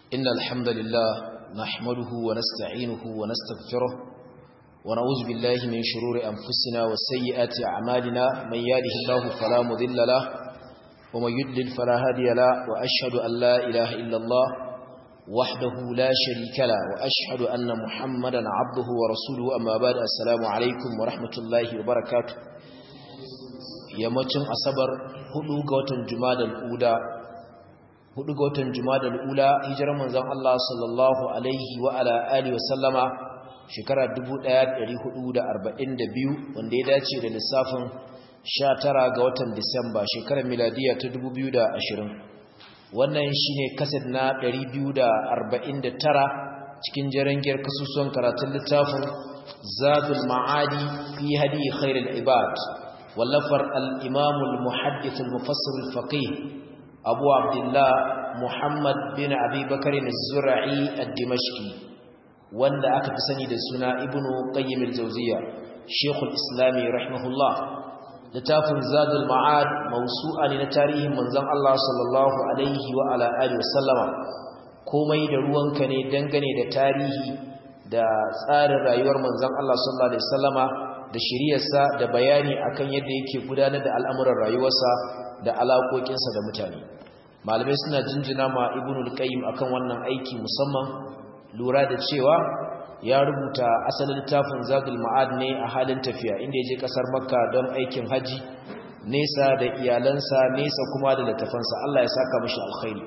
إن الحمد لله نحمده ونستعينه ونستغفره ونعوذ بالله من شرور أنفسنا وسيئات أعمالنا من يهده الله فلا مضل له ومن يضلل فلا هادي له وأشهد أن لا إله إلا الله وحده لا شريك له وأشهد أن محمدا عبده ورسوله أما بعد السلام عليكم ورحمة الله وبركاته yammacin asabar hudu ga watan jumadal ula hudu ga watan jumadal ula hijirar manzon Allah sallallahu alaihi wa ala alihi wa sallama shekara 1442 wanda ya dace da lissafin 19 ga watan Disamba shekarar miladiya ta 2020 wannan shine kaset na 249 cikin jarangiyar kasusuwan karatun littafin Zadul Ma'adi fi hadi khairul ibad wallafar al-Imam al-Muhaddith al-Mufassir al-Faqih Abu Abdullah Muhammad bin Abi Bakr az-Zur'i ad-Dimashqi wanda aka fi sani da suna Ibn Qayyim al-Jawziyya Sheikh al-Islam rahimahullah littafin Zadul Ma'ad mawsu'a ne na tarihin manzon Allah sallallahu alaihi wa ala alihi wasallama komai da ruwanka ne dangane da tarihi da tsarin rayuwar manzon Allah sallallahu alaihi wasallama da shiriyarsa da bayani akan yadda yake gudanar da al'amuran rayuwarsa da alaƙoƙinsa da mutane malamai suna jinjina ma ibnul qayyim akan wannan aiki musamman lura da cewa ya rubuta asalin littafin zadul ma'ad ne a halin tafiya inda ya je kasar makka don aikin haji nesa da iyalansa nesa kuma da littafansa Allah ya saka mashi alkhairi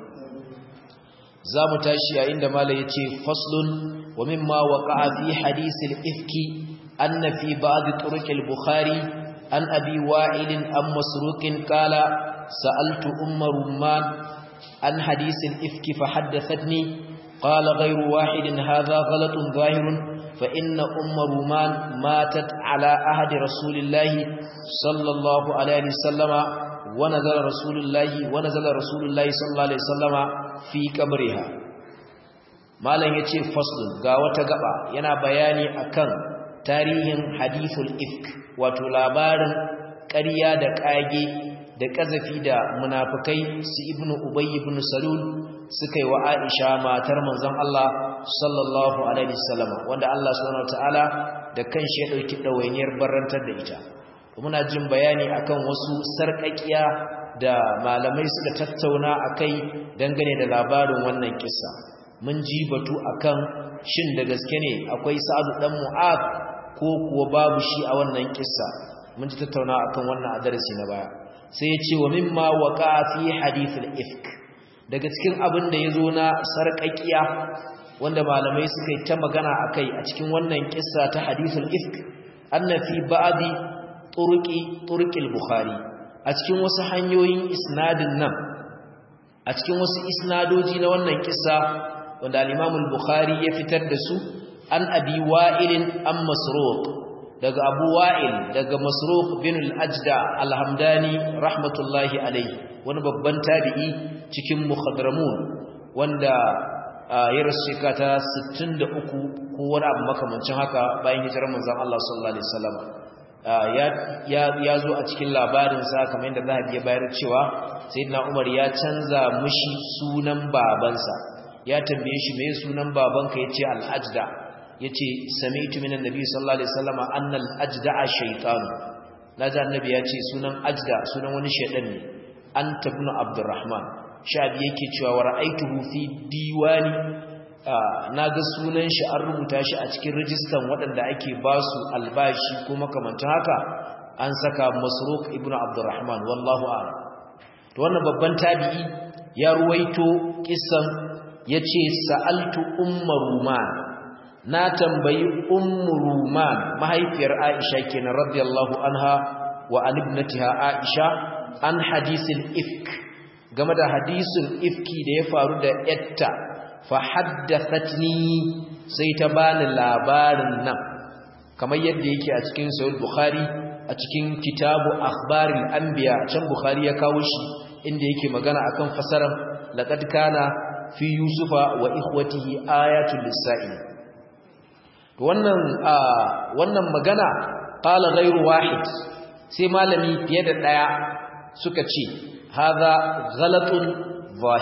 za mu tashi yayin da malai ya ce faslun wa mimma waqa'a fi hadisil ifki anna fi ba'd turuq al-bukhari an abi wa'il an masruqin qala sa'altu umma rumman an hadisil ifki fa haddathatni قال غير واحد هذا غلط ظاهر فإن أم رومان ماتت على أهد رسول الله صلى الله عليه وسلم ونزل رسول الله ونزل رسول الله صلى الله عليه وسلم في قبرها malam yace fasl ga wata gaba yana bayani akan tarihin hadithul ifk wato labarin ƙarya da ƙage da ƙazafi da munafikai su ibnu ubay ibn salul suka yi wa Aisha matar manzon Allah sallallahu alaihi wasallam wanda Allah subhanahu wataala da kanshi ya dauki dawainiyar barantar da ita muna jin bayani akan wasu sarƙaƙiya da malamai suka tattauna akai dangane da labarin wannan kissa mun ji batu akan shin da gaske ne akwai Sa'ad dan Mu'ad ko kuwa babu shi a wannan kissa mun ji tattauna akan wannan a darasi na baya sai ya ce wa mimma waqa fi hadith al-ifk daga cikin abin da ya zo na sarƙaƙiya wanda malamai suka yi ta magana a kai a cikin wannan ƙissa ta hadithul ifk anna fi ba'di turqi turqil bukhari a cikin wasu hanyoyin isnadin nan a cikin wasu isnadoji na wannan ƙissa wanda al-Imam al-Bukhari ya fitar da su an abi wa'ilin an masruq daga abu wa'il daga masruq bin al-ajda al-hamdani rahmatullahi alayhi wani babban tabi'i cikin muhadramun wanda ya rasu shekara ta 63 ko wani abu makamancin haka bayan hijirar manzon Allah sallallahu alaihi wasallam ya zo a cikin labarinsa kamar yadda zahabi ya bayar cewa sayyidina Umar ya canza mushi sunan babansa ya tambaye shi me sunan babanka yace al-ajda yace sami'tu minan nabi sallallahu alaihi wasallam anna al-ajda shaytan naji annabi yace sunan ajda sunan wani shaydan ne anta ibn abdurrahman shabi yake cewa wa ra'aituhu fi diwani naga sunan shi an rubuta shi a cikin rijistan waɗanda ake ba su albashi ko makamantan haka an saka masruq ibn abdurrahman wallahu a'lam to wannan babban tabi'i ya ruwaito kissan yace sa'altu ummu ruman na tambayi ummu ruman mahaifiyar aisha kenan radiyallahu anha wa an ibnatiha aisha an hadisin ifk game da hadisin ifki da ya faru da yatta fa haddathatni sai ta bani labarin nan kamar yadda yake a cikin sahih bukhari a cikin kitabu akhbaril anbiya can bukhari ya kawo shi inda yake magana akan fasaran laqad kana fi yusufa wa ikhwatihi ayatul lisa'il wannan wannan magana qala ghayru wahid sai malami fiye da daya suka ce hadha ghalatun zahir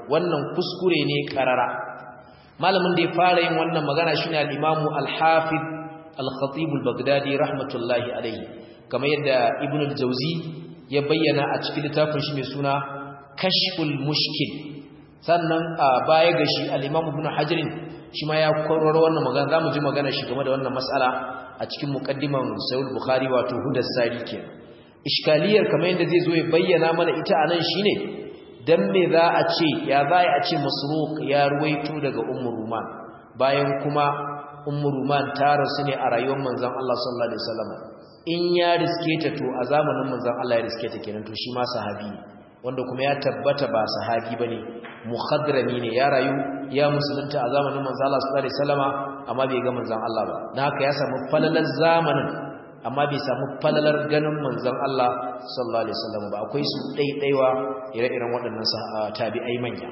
wannan kuskure ne karara malamin da ya fara yin wannan magana shine al-Imam al-Hafiz al-Khatib al-Baghdadi rahmatullahi alayhi kamar yadda Ibn al-Jawzi ya bayyana a cikin littafin shi mai suna Kashful Mushkil sannan a baya ga shi al-Imam Ibn Hajar shi ma ya kororo wannan magana zamu ji magana shi game da wannan mas'ala a cikin muqaddiman Sahih Bukhari wato Hudas Sari kenan iskaliyar kamar yadda zai zo ya bayyana mana ita anan shine dan me za a ce ya za a ce masruq ya ruwaito daga ummu ruman bayan kuma ummu ruman ta rasu ne a rayuwar manzon Allah sallallahu alaihi wasallam in ya riske ta to a zamanin manzon Allah ya riske ta kenan to shi ma sahabi ne wanda kuma ya tabbata ba sahabi bane muhadrami ne ya rayu ya musulunta a zamanin manzon Allah sallallahu alaihi wasallama amma bai ga manzon Allah ba dan haka ya samu falalar zamanin amma bai samu falalar ganin manzon Allah sallallahu alaihi wasallam ba akwai su daidaiwa ire-iren waɗannan tabi'ai manya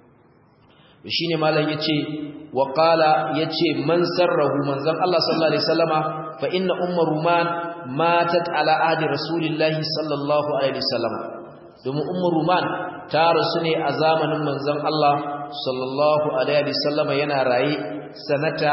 shine malam yace wa qala yace man sarrahu manzon Allah sallallahu alaihi wasallama fa inna ummu ruman matat ala ahdi rasulillahi sallallahu alaihi wasallam domin ummu ruman ta rasu ne a zamanin manzon Allah sallallahu alaihi wasallama yana raye sanata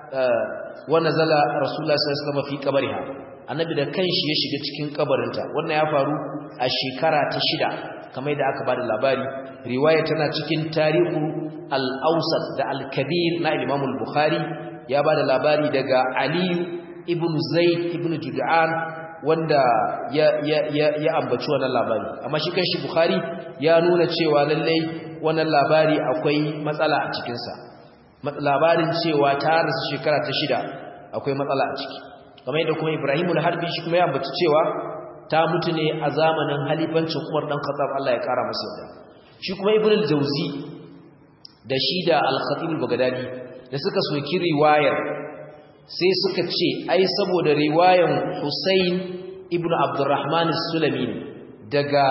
wa nazala rasulullah sallallahu alaihi wasallam fi qabriha annabi da kanshi ya shiga cikin kabarinta wannan ya faru a shekara ta shida kamar da aka bada labari riwaya tana cikin tarihu al-awsat da al-kabir na imam al-bukhari ya bada labari daga ali ibn zaid ibn jud'an wanda ya ya ya, ya ambaci wannan labari amma shi kanshi bukhari ya nuna cewa lallai wannan labari akwai matsala a cikin sa labarin cewa ta rasu shekara ta shida akwai matsala a ciki kamar yadda kuma Ibrahim al-Harbi shi kuma ya ambaci cewa ta mutu ne a zamanin halifancin Umar dan Khattab Allah ya kara masa yarda shi kuma Ibn al-Jawzi da shi da al-Khatib al-Baghdadi da suka soki riwayar sai suka ce ai saboda riwayan Husayn ibn Abdurrahman as-Sulami daga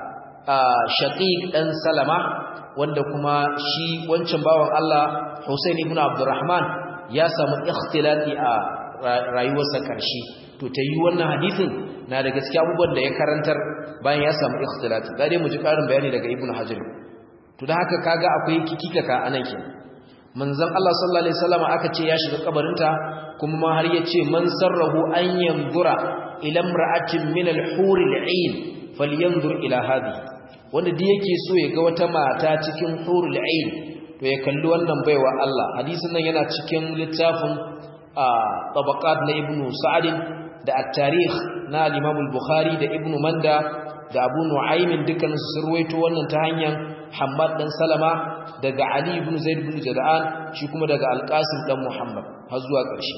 Shaqiq dan Salama wanda kuma shi wancan bawan Allah Husayn ibn Abdurrahman ya samu ikhtilati a rayuwarsa karshe to ta yi wannan hadisin na da gaskiya abubuwan da ya karantar bayan ya samu ikhtilati da dai mu ji karin bayani daga Ibn Hajar to da haka kaga akwai kikikaka anan ke manzon Allah sallallahu alaihi wasallam aka ce ya shiga kabarinta kuma ma har yace man sarrahu an yanzura ila imra'atin min al-hur al-ain falyanzur ila hadhihi wanda da yake so ya ga wata mata cikin hurul ain to ya kalli wannan baiwa Allah hadisin nan yana cikin littafin tabaqat na ibnu sa'd da at-tarikh na al-imam al-bukhari da ibnu manda da abu nu'aym dukkan su surwaito wannan ta hanyar hammad dan salama daga ali ibn zaid ibn jada'an shi kuma daga al-qasim dan muhammad har zuwa ƙarshe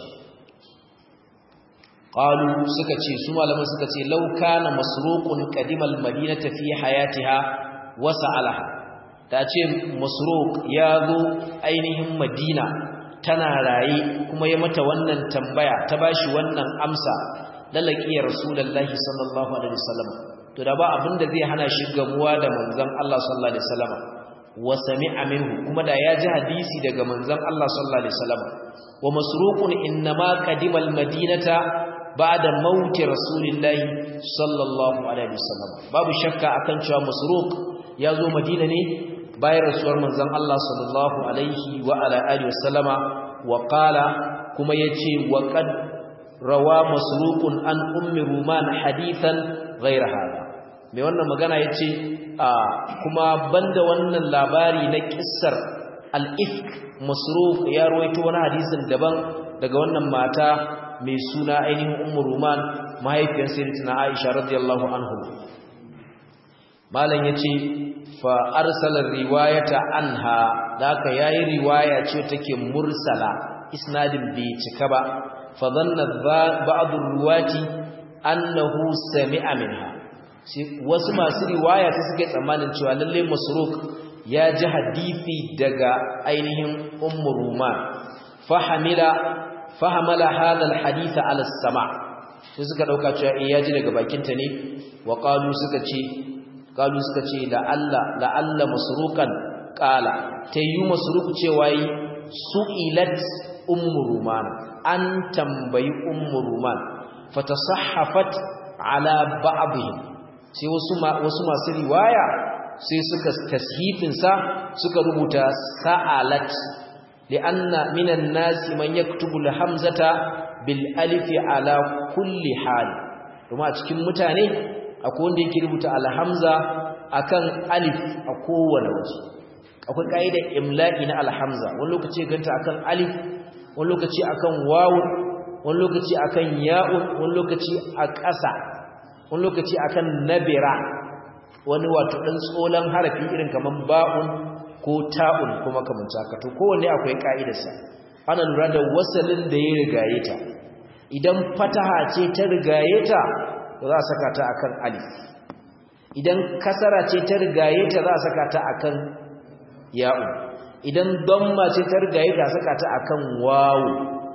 qalu suka ce su malaman suka ce law kana masruqun qadimal madinata fi hayatiha wa sa'alaha ta ce masruq ya zo ainihin madina tana raye kuma ya mata wannan tambaya ta bashi wannan amsa lalaki rasulullahi sallallahu alaihi wasallam to da ba abinda zai hana shi gamuwa da manzon Allah sallallahu alaihi wasallam wa sami'a minhu kuma da ya ji hadisi daga manzon Allah sallallahu alaihi wasallam wa masruqun inma qadimal madinata ba'da mauti rasulillahi sallallahu alaihi wasallam babu shakka akan cewa masruq ya zo madina ne bayan rasuwar manzon Allah sallallahu alaihi wa ala alihi wasallama wa qala kuma yace wa qad rawa masruqun an ummi ruman hadithan ghayra hada mai wannan magana yace kuma banda wannan labari na kissar al-ifk masruq ya rawaito wani hadisin daban daga wannan mata mai suna ainihin ummu ruman mahaifiyar sayyidatina aisha radiyallahu anhu malam yace fa arsala riwayata anha daka yayi riwaya ce take mursala isnadin bai cika ba fa dhanna ba'd ruwati annahu sami'a minha wasu masu riwaya ta suke tsammanin cewa lalle masruq ya ji hadisi daga ainihin ummu ruman fa hamila fahamala hadha alhadith ala as-sama sai suka dauka cewa eh yaji daga bakinta ne wa qalu suka ce qalu suka ce la alla la alla masruqan qala tayyu masruq cewa yi su'ilat ummu ruman an tambayi ummu ruman fatasahhafat ala ba'dihim sai wasu wasu masu riwaya sai suka tashifin sa suka rubuta sa'alat li'anna minan nasi man yaktubu al-hamzata bil alif ala kulli hal kuma a cikin mutane akwai wanda yake rubuta al-hamza akan alif a kowane waje akwai kaidar imla'i na al-hamza wani lokaci ganta akan alif wani lokaci akan wawun wani lokaci akan ya'un wani lokaci a ƙasa wani lokaci akan nabira wani wato dan tsolan harafi irin kaman ba'un ko ta'un ko makamanta haka to kowanne akwai ka'idarsa ana lura da wasalin da ya rigaye ta idan fataha ce ta rigaye ta za a saka ta akan alif idan kasara ce ta rigaye ta za a saka ta akan ya'u idan damma ce ta rigaye ta saka ta akan wawu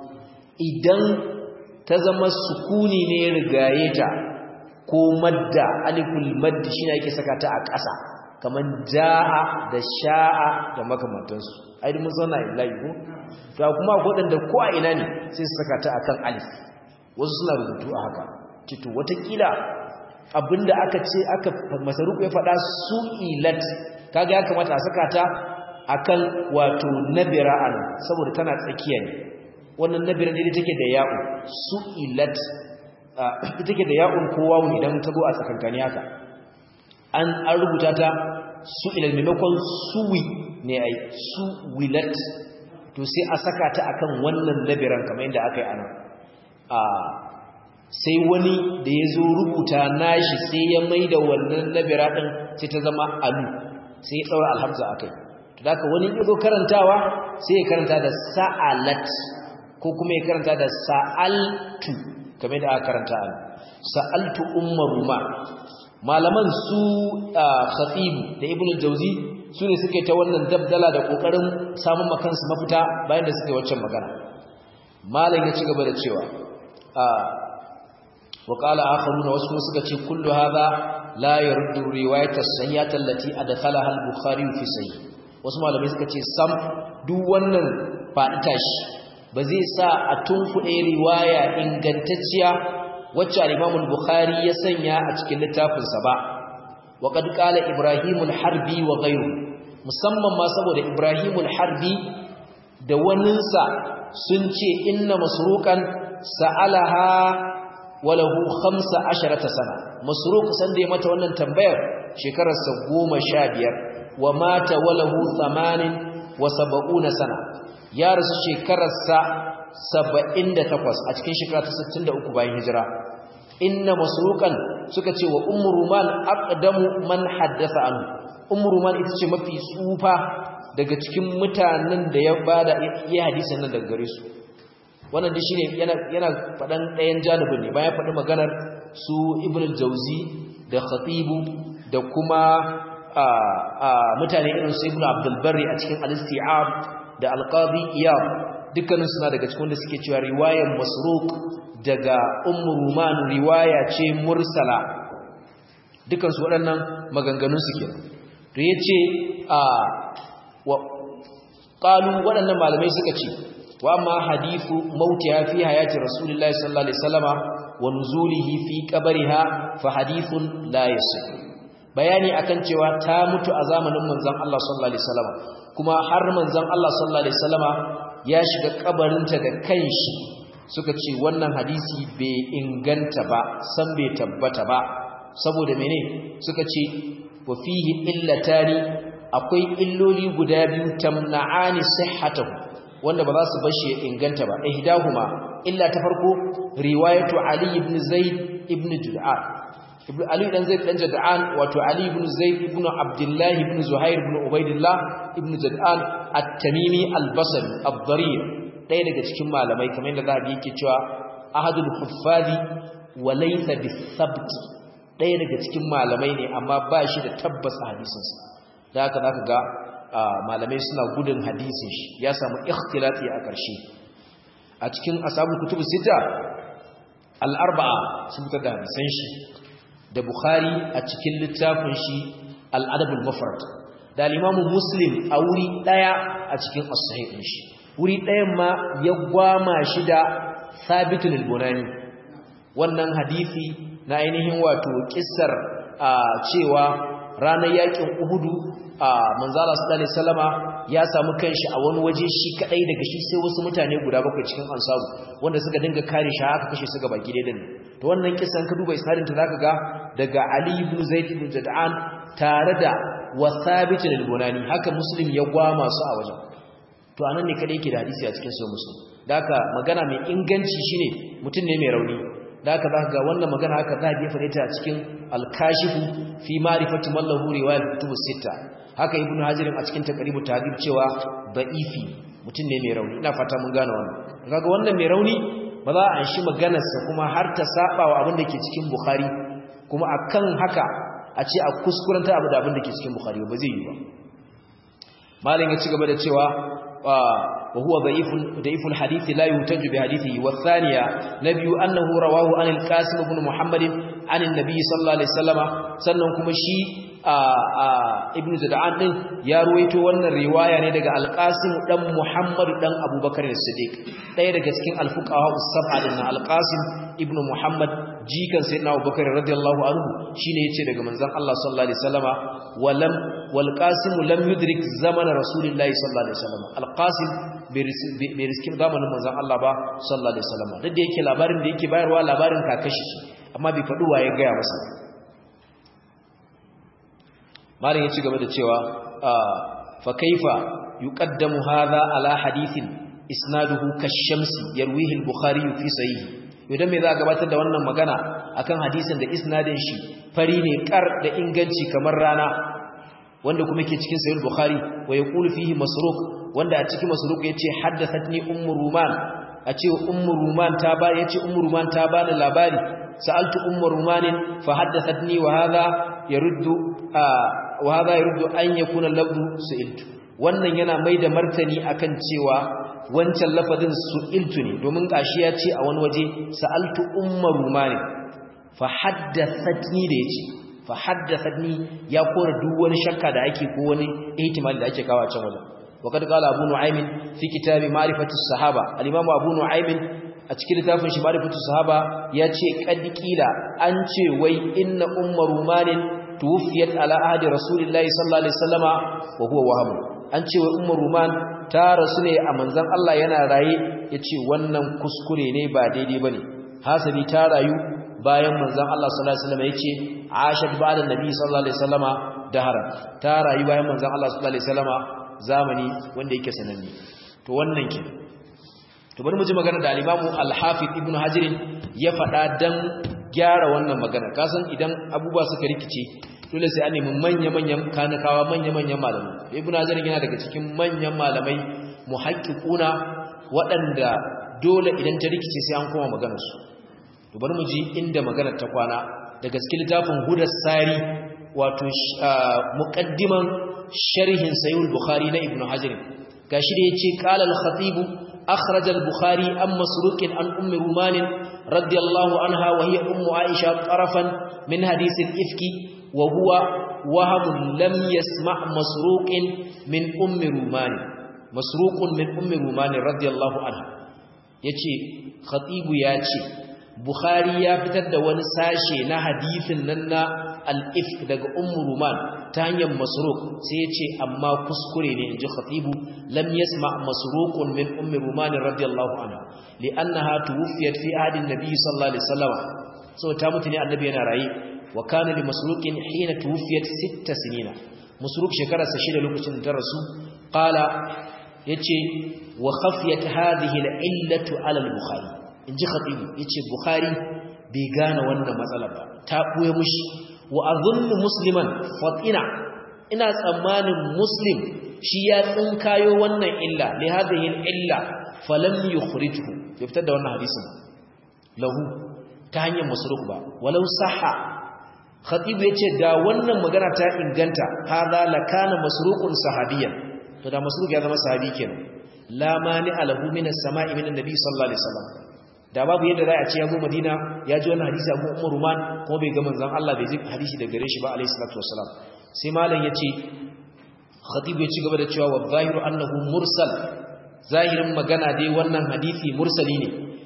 idan ta zama sukuni ne rigaye ta ko madda aliful maddi shine yake saka ta a ƙasa kaman jaa da sha'a da makamantansu ai mun zauna illahi ko to kuma akwai wadanda ko a ina ne sai su saka ta akan alif wasu suna rubutu a haka tito watakila abinda aka ce aka masaruku ya faɗa su'ilat kaga ya kamata a saka ta akan wato nabira an saboda tana tsakiya ne wannan nabira ne take da ya'u su'ilat take da ya'un ko wawu idan ta zo a tsakankani haka an an rubuta ta su'ilal maimakon suwi ne ai suwilat to sai a saka ta akan wannan nabiran kamar yadda aka yi anan a sai wani da ya zo rubuta nashi sai ya mai da wannan nabira ɗin sai ta zama alu sai ya ɗaura alhamza a kai to da haka wani ya zo karantawa sai ya karanta da sa'alat ko kuma ya karanta da sa'altu kamar da aka karanta alu sa'altu ummar ruma malaman su khatibu da ibnu jauzi su ne suke ta wannan dabdala da kokarin samun makansu mafita bayan da suke waccan magana malam ya ci gaba da cewa wa qala akharuna wasu kuma suka ce kullu hadha la yurdu riwayat as-sayyat allati adkhalaha al-bukhari fi sahih wasu malamai suka ce sam duk wannan faɗi tashi ba zai sa a tunkuɗe riwaya ingantacciya wacce al-imam al-bukhari ya sanya a cikin littafinsa ba wa qad qala ibrahim al-harbi wa ghayru musamman ma saboda ibrahim al-harbi da waninsa sun ce inna masruqan sa'alaha walahu 15 sana masruq san da ya mata wannan tambayar shekarar sa 15 wa mata walahu 80 wa 70 sana ya rasu shekarar sa 78 a cikin shekara ta 63 bayan hijira inna masruqan suka ce wa ummu ruman aqdamu man haddatha anhu ummu ruman ita ce mafi tsufa daga cikin mutanen da ya bada iya hadisin nan daga gare su wannan dai shine yana yana fadan ɗayan janibin ne bayan faɗi maganar su ibn al-jawzi da khatibu da kuma mutane irin su ibn abdul barri a cikin al-isti'ab da al-qadi iyab dukkanin suna daga cikin da suke cewa riwayar masruq daga ummu ruman riwaya ce mursala dukkan su waɗannan maganganun su kenan to yace a wa qalu waɗannan malamai suka ce wa amma hadithu mautiha fi hayati rasulillahi sallallahu alaihi wasallama wa nuzulihi fi qabriha fa hadithun la yasih bayani akan cewa ta mutu a zamanin manzon Allah sallallahu alaihi wasallama kuma har manzon Allah sallallahu alaihi wasallama ya shiga kabarinta da kanshi suka ce wannan hadisi bai inganta ba san bai tabbata ba saboda mene suka ce wa fihi illatani akwai illoli guda biyu tamna'ani sihhatahu wanda ba za su bar shi ya inganta ba ihdahuma illa ta farko riwayatu ali ibn zaid ibn jud'an ibn ali dan zaid dan jud'an wato ali ibn zaid ibn abdullah ibn zuhair ibn ubaidillah ibn jud'an at-tamimi al-basri ad-darir ɗaya daga cikin malamai kamar yadda zabi yake cewa ahadul huffazi wa laysa bis-sabt ɗaya daga cikin malamai ne amma ba shi da tabbas a hadisinsa da haka zaka ga malamai suna gudun hadisin shi ya samu ikhtilati a ƙarshe a cikin ashabul kutub sita al-arba'a sun fitar da hadisan shi da bukhari a cikin littafin shi al-adabul mufrad da al-imamu muslim a wuri daya a cikin as-sahih din shi wuri dayan ma ya gwama shi da thabitul bunani wannan hadisi na ainihin wato kissar cewa ranar yakin Uhudu a manzala sallallahu alaihi wasallama ya samu kanshi a wani waje shi kadai daga shi sai wasu mutane guda bakwai cikin ansaru wanda suka dinga kare shi aka kashe su gaba gida din to wannan kisan ka duba isnadin ta zaka ga daga Ali ibn Zaid ibn Jad'an tare da wasabit al-Bunani haka Muslim ya gwama su a wajen to anan ne kadai yake da hadisi a cikin sahih Muslim daka magana mai inganci shine mutum ne mai rauni daka zaka ga wannan magana haka za a jefa ta a cikin al-Kashifu fi ma'rifati man lahu riwayat kutubus sita haka ibnu hajar a cikin taqribu tahdhib cewa da'ifi mutum ne mai rauni ina fata mun gane wannan kaga wannan mai rauni ba za a shi maganarsa kuma har ta saba wa abin da ke cikin bukhari kuma akan haka a ce a kuskuranta abu da abin da ke cikin bukhari ba zai yi ba malin ya ci gaba da cewa wa huwa da'ifun da'iful hadith la yuhtaju bi hadithihi wa thaniya nabiyu annahu rawahu an al-qasim ibn muhammad an an-nabi sallallahu alaihi wasallama sannan kuma shi ibn zada'an din ya ruwaito wannan riwaya ne daga al-qasim dan muhammad dan abubakar as-siddiq daya daga cikin al-fuqaha us-sab'a din al-qasim ibn muhammad jikan sayyidina abubakar radiyallahu anhu shine yace daga manzon Allah sallallahu alaihi wasallama walam wal qasim lam yudrik zaman rasulillahi sallallahu alaihi wasallama al-qasim bai riskin zamanin manzon Allah ba sallallahu alaihi wasallama duk da yake labarin da yake bayarwa labarin kakashi amma bai faɗi waye ga masa malin ya ci gaba da cewa fa kaifa yuqaddamu hadha ala hadithin isnaduhu kashamsi yarwihi al-bukhari fi sahih idan me za a gabatar da wannan magana akan hadisin da isnadin shi fari ne kar da inganci kamar rana wanda kuma yake cikin sahih bukhari wa yaqulu fihi masruq wanda a cikin masruq yace haddathatni ummu ruman a ce ummu ruman ta ba yace ummu ruman ta bani labari sa'altu ummu rumanin fa haddathatni wa hadha yaruddu wa hadha yaruddu an yakuna lafzu su'iltu wannan yana mai da martani akan cewa wancan lafazin su'iltu ne domin gashi ya ce a wani waje sa'altu umma rumani fa haddathatni da yace fa haddathatni ya kora duk wani shakka da ake ko wani ihtimali da ake kawo a can wajen wa kad qala abu nu'aym fi kitabi ma'rifatu sahaba al-imam abu nu'aym a cikin littafin shi ma'rifatu sahaba ya ce qad qila an ce wai inna umma rumanin tuwfiyat ala ahdi rasulillahi sallallahu alaihi wasallama wa huwa wahab an ce wai umma ruman ta rasu ne a manzan Allah yana raye ya ce wannan kuskure ne ba daidai ba ne hasabi ta rayu bayan manzan Allah sallallahu Alaihi wasallam ya ce ashad ba da nabi sallallahu Alaihi wasallama dahara ta rayu bayan manzan Allah sallallahu Alaihi wasallama zamani wanda yake sananne to wannan ke to bari mu ji magana da al-imamu al-hafiz ibnu hajirin ya faɗa dan gyara wannan magana kasan idan abubuwa suka rikice dole sai an nemi manya-manyan kanakawa manya-manyan malamai ibn hajar yana daga cikin manyan malamai muhaqqiquna waɗanda dole idan ta rikice sai an koma maganar su to bari mu ji inda maganar ta kwana daga cikin littafin hudas sari wato muqaddiman sharhin sahih al-bukhari na ibn hajar gashi da yace qala al-khatib akhraj al-bukhari an masruq an ummi ruman radiyallahu anha wa hiya ummu aisha tarafan min hadith al-ifki وهو وهم لم يسمع مسروق من أم رومان مسروق من أم رومان رضي الله عنها yace khatibu yace bukhari ya fitar da wani sashe na hadisin nan na al-ifk daga ummu ruman ta hanyar masruq sai yace amma kuskure ne inji khatibu lam yasma masruqun min ummi ruman radiyallahu anha li'annaha tuwfiyat fi ahdi an-nabi sallallahu alaihi wasallam so ta mutu ne annabi yana rayi وكان لمسروق حين توفيت ست سنين مسروق شكرا سشيد لوكacin da rasu قال yace wa khafiyat hadhihi al-illatu ala al-bukhari inji khatib yace bukhari bai gane wannan matsala ba ta buye mushi wa azunnu musliman fatina ina tsammanin muslim shi ya tsinkayo wannan illa li hadhihi al-illa falam yukhrijhu ya fitar da wannan hadisin lahu ta hanyar masruq ba walau sahha khatib yace da wannan magana ta inganta hadha lakana masruqun sahabiyan to da masruq ya zama sahabi kenan la mani alahu min as-sama'i min an-nabi sallallahu alaihi wasallam da babu yadda za a ce ya zo madina ya ji wannan hadisi abu umar ruman kuma bai ga manzon Allah bai ji hadisi daga gare shi ba alaihi salatu wassalam sai malam yace khatib ya ci gaba da cewa wa zahiru annahu mursal zahirin magana dai wannan hadisi mursali ne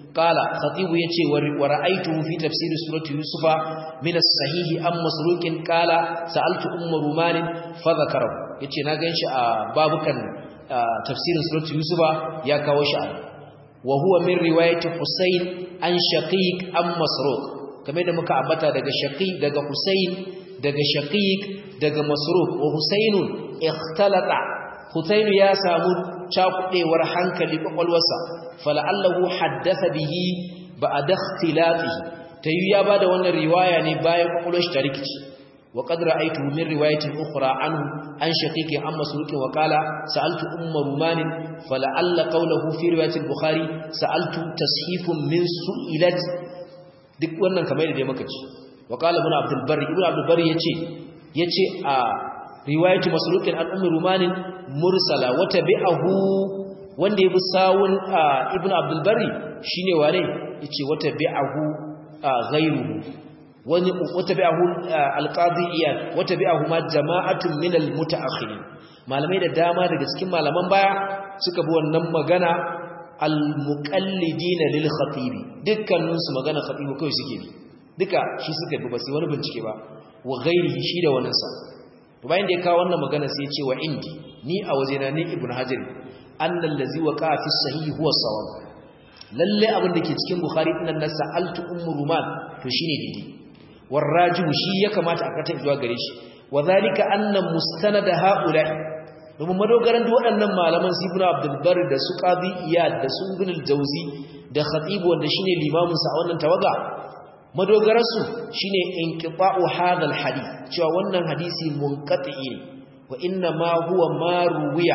qala khatibu yace wa ra'aytuhu fi tafsir surati yusufa min as-sahih am masruqin qala sa'altu ummu ruman fa dhakara yace na ganshi a babukan tafsirin surati yusufa ya kawo shi wa huwa min riwayati husayn an shaqiq am masruq kamar da muka ambata daga shaqiq daga husayn daga shaqiq daga masruq wa husaynun ikhtalata husayn ya samu cakudewar hankali kwakwalwarsa fala'allahu haddatha bihi ba'da ikhtilatihi tayi ya bada wannan riwaya ne bayan kwakwalwar shi ta rikici wa qad ra'aytu min riwayatin ukhra anhu an shaqiqi an masruq wa qala sa'altu umma ruman fala'alla qawluhu fi riwayatil bukhari sa'altu tashifun min su'ilat duk wannan kamar da dai muka ci wa qala ibn abdul barri ibn abdul barri yace yace a riwayatu masruqin an ummi rumanin mursala wa tabi'ahu wanda yabi sawun ibn abdul barri shine wane yace wa tabi'ahu ghayruhu wani wa tabi'ahu alqadi iyad wa tabi'ahu ma jama'atun min almutaakhirin malamai da dama daga cikin malaman baya suka bi wannan magana almuqallidina lil khatibi dukkanin su magana khatibi kai suke bi duka shi suka bi ba sai wani bincike ba wa ghairihi shi da wannan sa to bayan da ya kawo wannan magana sai ya ce wa indi ni a wajena ne ibnu hajar annal ladzi waqa fi sahih huwa sawab lalle abin da ke cikin bukhari din nan sa'altu ummu ruman to shine didi warrajihu shi ya kamata a kata zuwa gare shi wa zalika anna mustanad haula'i domin madogaran da waɗannan malaman su ibnu abdul bar da su qadi iyad da su ibn al-jawzi da khatib wanda shine limamin sa a wannan tawaga madogararsu shine inqita'u hadha al-hadith cewa wannan hadisi munqati ne wa inna ma huwa ma ruwiya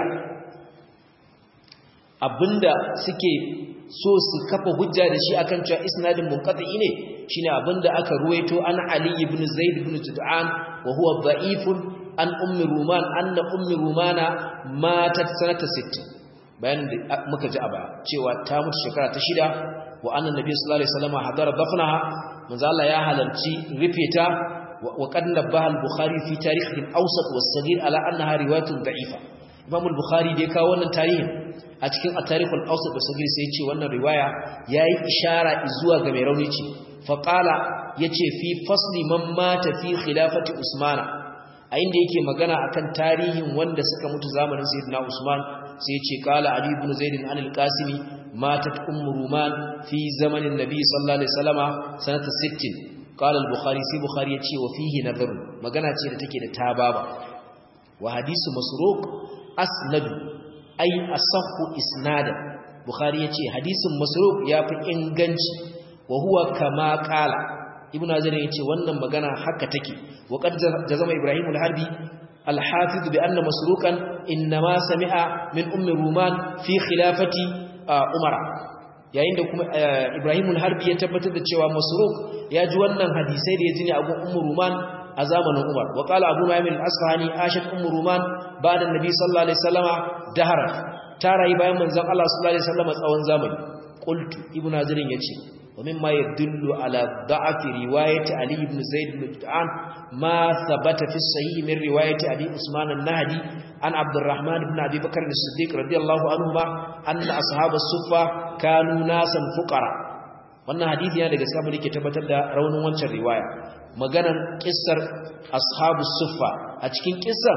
abinda suke so su kafa hujja da shi akan cewa isnadin munqati ne shine abinda aka ruwaito an ali ibn zaid ibn jud'an wa huwa da'ifun an ummi ruman anna ummi rumana matat sanata 60 bayanin da muka ji a baya cewa ta mutu shekara ta shida wa annan nabi sallallahu alaihi wasallam hadara dafnaha manzo Allah ya halarci rufe ta wa qad nabaha al-bukhari fi tarikh al-awsat was-saghir ala annaha riwayatun da'ifa imam al-bukhari da ya kawo wannan tarihin a cikin at-tarikh al-awsat was-saghir sai ya ce wannan riwaya yayi ishara zuwa ga mai rauni ce fa qala yace fi fasli man mata fi khilafati usmana a inda yake magana akan tarihin wanda suka mutu zamanin sayyidina usman sai ce kala ali ibn zaid an al-qasimi matat ummu ruman fi zamanin nabi sallallahu alaihi wasallama sanata 60 kala al-bukhari sai bukhari ya ce wa fihi nadhar magana ce da take da tababa wa hadisu masruq asnad ay asahhu isnada bukhari ya ce hadisin masruq yafi inganci wa huwa kama kala ibn azar ya ce wannan magana haka take wa qad jazama ibrahim al-harbi الحافظ بأن مسروقا إنما سمع من أم رومان في خلافة عمر yayin da kuma Ibrahim al-Harbi ya tabbatar da cewa Masruq ya ji wannan hadisai da ya ji ne a gun Ummu Ruman a zamanin Umar wa qala Abu Nu'aym al-Asfahani ashat Ummu Ruman ba'da Nabi sallallahu alaihi wasallama dahara ta rayu bayan manzon Allah sallallahu alaihi wasallama tsawon zamani qultu Ibn Hazarin yace ومما يدل على ضعف رواية علي بن زيد بن جدعان ما ثبت في الصحيح من رواية أبي عثمان النهدي عن عبد الرحمن بن أبي بكر الصديق رضي الله عنهما أن أصحاب الصفة كانوا ناسا فقراء wannan hadisi yana daga samun yake tabbatar da raunin wancan riwaya maganar kissar ashabus suffa a cikin kissar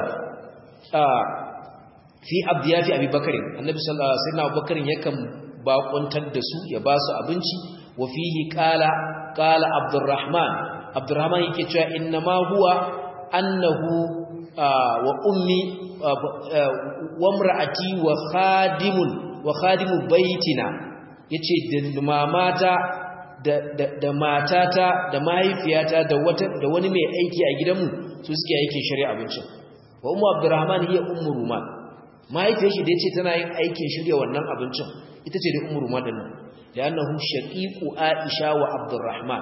fi abdiyafi abubakar annabi sallallahu alaihi wasallam abubakar yakan bakuntar da su ya ba su abinci وفيه قال قال عبد الرحمن عبد الرحمن yake cewa innama huwa annahu wa ummi wa imraati wa khadimun wa khadimu baitina yace da mamata da da matata da mahaifiyata da wata da wani mai aiki a gidanmu su suke aikin shari'a abincin wa ummu abdurrahman hiya ummu ruman mahaifiyar shi da yace tana yin aikin shirya wannan abincin ita ce da ummu ruman din لأنه شقيق عائشة وعبد الرحمن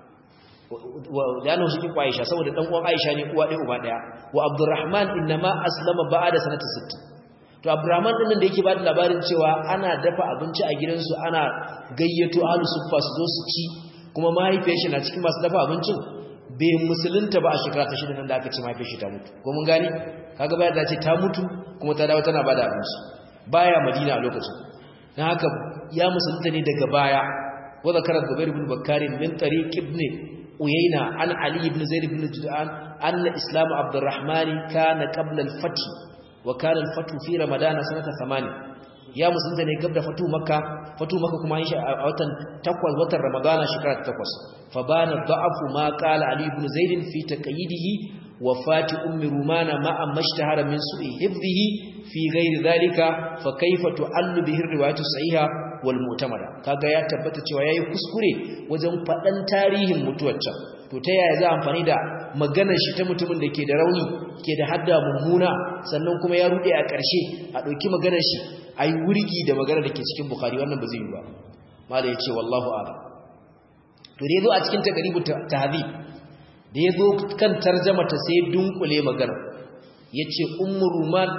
لأنه شقيق عائشة سوى دان عائشة ne uwa ɗaya uba ɗaya wa Abdurrahman innama aslama ba'da sanata 60 to Abdurrahman din da yake ba da labarin cewa ana dafa abinci a gidansu ana gayyato ahlu suffa su zo su ci kuma mahaifiyar shi na cikin masu dafa abincin bai musulunta ba a shekara ta shida nan da aka ce mahaifiyar shi ta mutu ko mun gani kaga bayan da ce ta mutu kuma ta dawo tana bada abinci baya Madina a lokacin dan haka ya musulunta ne daga baya wa zakara zubair ibn bakkar min tariq ibn uyayna an ali ibn zaid ibn judan anna islam abdurrahman kana qabla al-fath wa kana al-fath fi ramadan sanata 8 ya musulunta ne gab da fatu makka fatu makka kuma yin shi a watan 8 watan ramadana shekara ta 8 fa bana da'afu ma qala ali ibn zaid fi taqyidihi wafati ummi rumana ma amma ishtahara min su'i hifdhihi fi ghairi dhalika fa kayfa tu'allu bihi riwayatu sahiha wal mu'tamada kaga ya tabbata cewa yayi kuskure wajen fadan tarihin mutuwar can to ta yaya za amfani da maganar shi ta mutumin da ke da rauni ke da hadda mummuna sannan kuma ya rude a ƙarshe a ɗauki maganar shi a yi wurgi da maganar da ke cikin bukari wannan ba zai yi ba mala ya ce wallahu ala to da ya zo a cikin takaribu tahzi da ya zo kan tarjama ta sai dunkule magana ya ce ummu ruman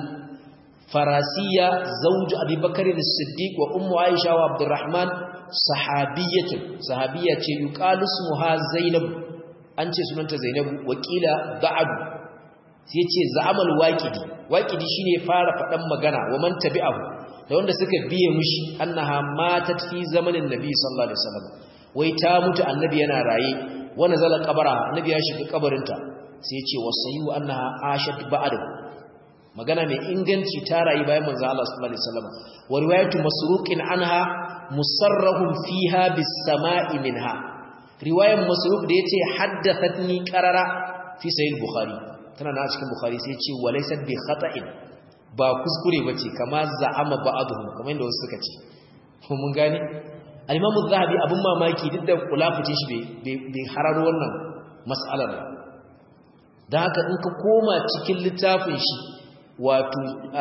al-farasiya zauju abubakar as-siddiq wa ummu aisha wa abdurrahman sahabiyyatun sahabiyya ce yuqalu ismuha zainab an ce sunanta zainab wakila ba'd sai ce za'amal waqidi waqidi shine fara fadan magana wa man tabi'ahu da wanda suka biye mushi annaha matat fi zamanin nabi sallallahu alaihi wasallam wai ta mutu annabi yana raye wa nazala qabara annabi ya shiga kabarinta sai ya ce wasayu annaha ashat ba'd magana mai inganci ta rayu bayan manzo Allah sallallahu alaihi wasallam wa riwayatu masruqin anha musarrahum fiha bis sama'i minha riwayan masruq da yace haddathatni qarara fi sahih bukhari tana na cikin bukhari sai ce walaysa bi khata'in ba kuskure bace kama za'ama ba'dhum kamar yadda wasu suka ce ko mun gane al-imam az-zahabi abun mamaki duk da kulafuce shi bai hararo wannan mas'alar ba dan haka in ka koma cikin littafin shi wato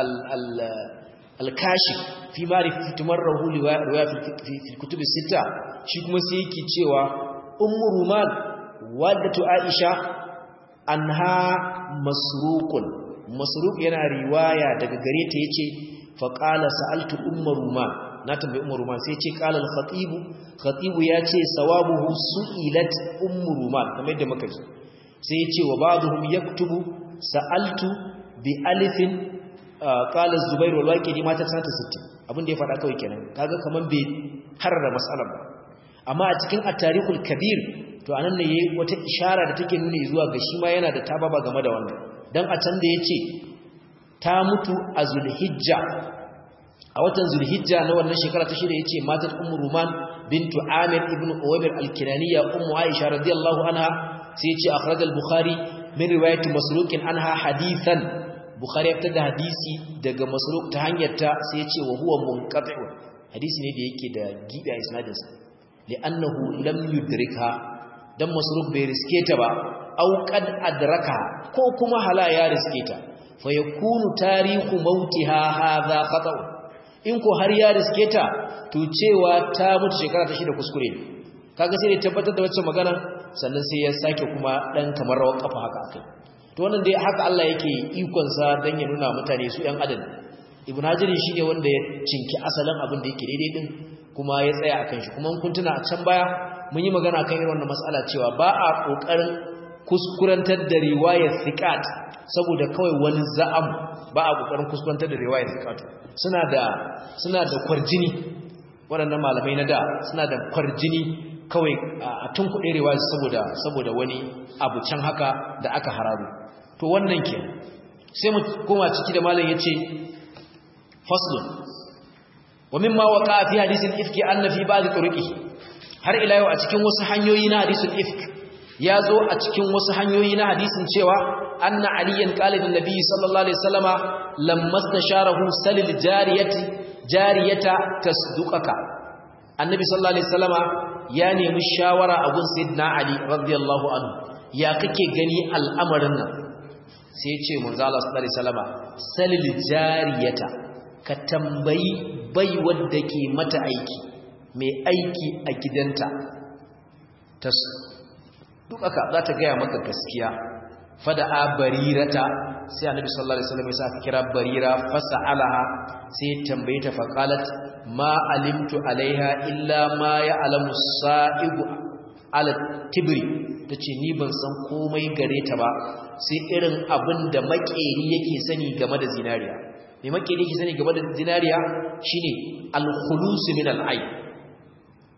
al-kashif fi ma'rifati tumarrahu riwaya fi kutub sita shi kuma sai yake cewa ummu ruman wadatu aisha anha masruqun masruq yana riwaya daga gare ta yace fa qala sa'altu ummu ruman na tambayi ummu ruman sai yace qala al-khatib khatib yace sawabuhu su'ilat ummu ruman kamar yadda muka ji sai yace wa ba'dhum yaktubu sa'altu bi alifin qala az-zubair wal waqidi mata sanata 60 abin da ya faɗa kawai kenan kaga kaman bai harra mas'alar ba amma a cikin at-tarikhul kabir to anan ne yayi wata ishara da take nuni zuwa ga shi ma yana da tababa game da wannan dan a can da yace ta mutu a zulhijja a watan zulhijja na wannan shekara ta shida yace matat ummu ruman bintu amir ibnu uwaymir al-kinaniya ummu aisha radiyallahu anha sai yace akhraj al-bukhari min riwayat masruq anha hadithan bukhari ya fitar da hadisi daga masruq ta hanyar ta sai yace wa huwa munqati' hadisi ne da yake da gibi a isnadinsa li'annahu lam yudrika dan masruf bai riske ta ba au qad adraka ko kuma hala ya riske ta fa yakunu tarihu mautiha hadha khata in ko har ya riske ta to cewa ta mutu shekara ta shida kuskure ne kaga sai ne tabbatar da wacce magana sannan sai ya sake kuma dan kamar rawar kafa haka akai to wannan dai haka Allah yake ikon sa dan ya nuna mutane su yan adam ibn hajar shine wanda ya cinki asalin abin da yake daidai din kuma ya tsaya akan shi kuma kun tuna a can baya mun yi magana kan irin wannan mas'ala cewa ba a kokarin kuskurantar da riwayar thiqat saboda kawai wani za'am ba a kokarin kuskurantar da riwayar thiqat suna da suna da kwarjini waɗannan malamai na da suna da kwarjini kawai a tunkuɗe riwayar saboda saboda wani abu can haka da aka hararu to wannan ke sai mu koma ciki da malam yace faslun wa mimma waqa fi hadith al-ifk anna fi ba'd turuqihi har ila yau a cikin wasu hanyoyi na hadisul ifk ya zo a cikin wasu hanyoyi na hadisin cewa anna aliyan qala lin nabi sallallahu alaihi wasallama lamma stasharahu salil jariyati jariyata tasduqaka annabi sallallahu alaihi wasallama ya nemi shawara a gun sayyidina ali radiyallahu anhu ya kake gani al'amarin nan sai ya ce manzo Allah sallallahu alaihi wasallama salil jariyata ka tambayi bai wadda ke mata aiki mai aiki a gidanta ta duk aka za ta gaya maka gaskiya fada a barirata sai annabi sallallahu alaihi wasallam ya sa kira barira fasalaha sai tambaye ta faqalat ma alimtu alaiha illa ma ya'lamu sa'ibu ala tibri tace ni ban san komai gare ta ba sai irin abin da makeri yake sani game da zinariya mai makeri yake sani game da zinariya shine al-khulus min al-ayb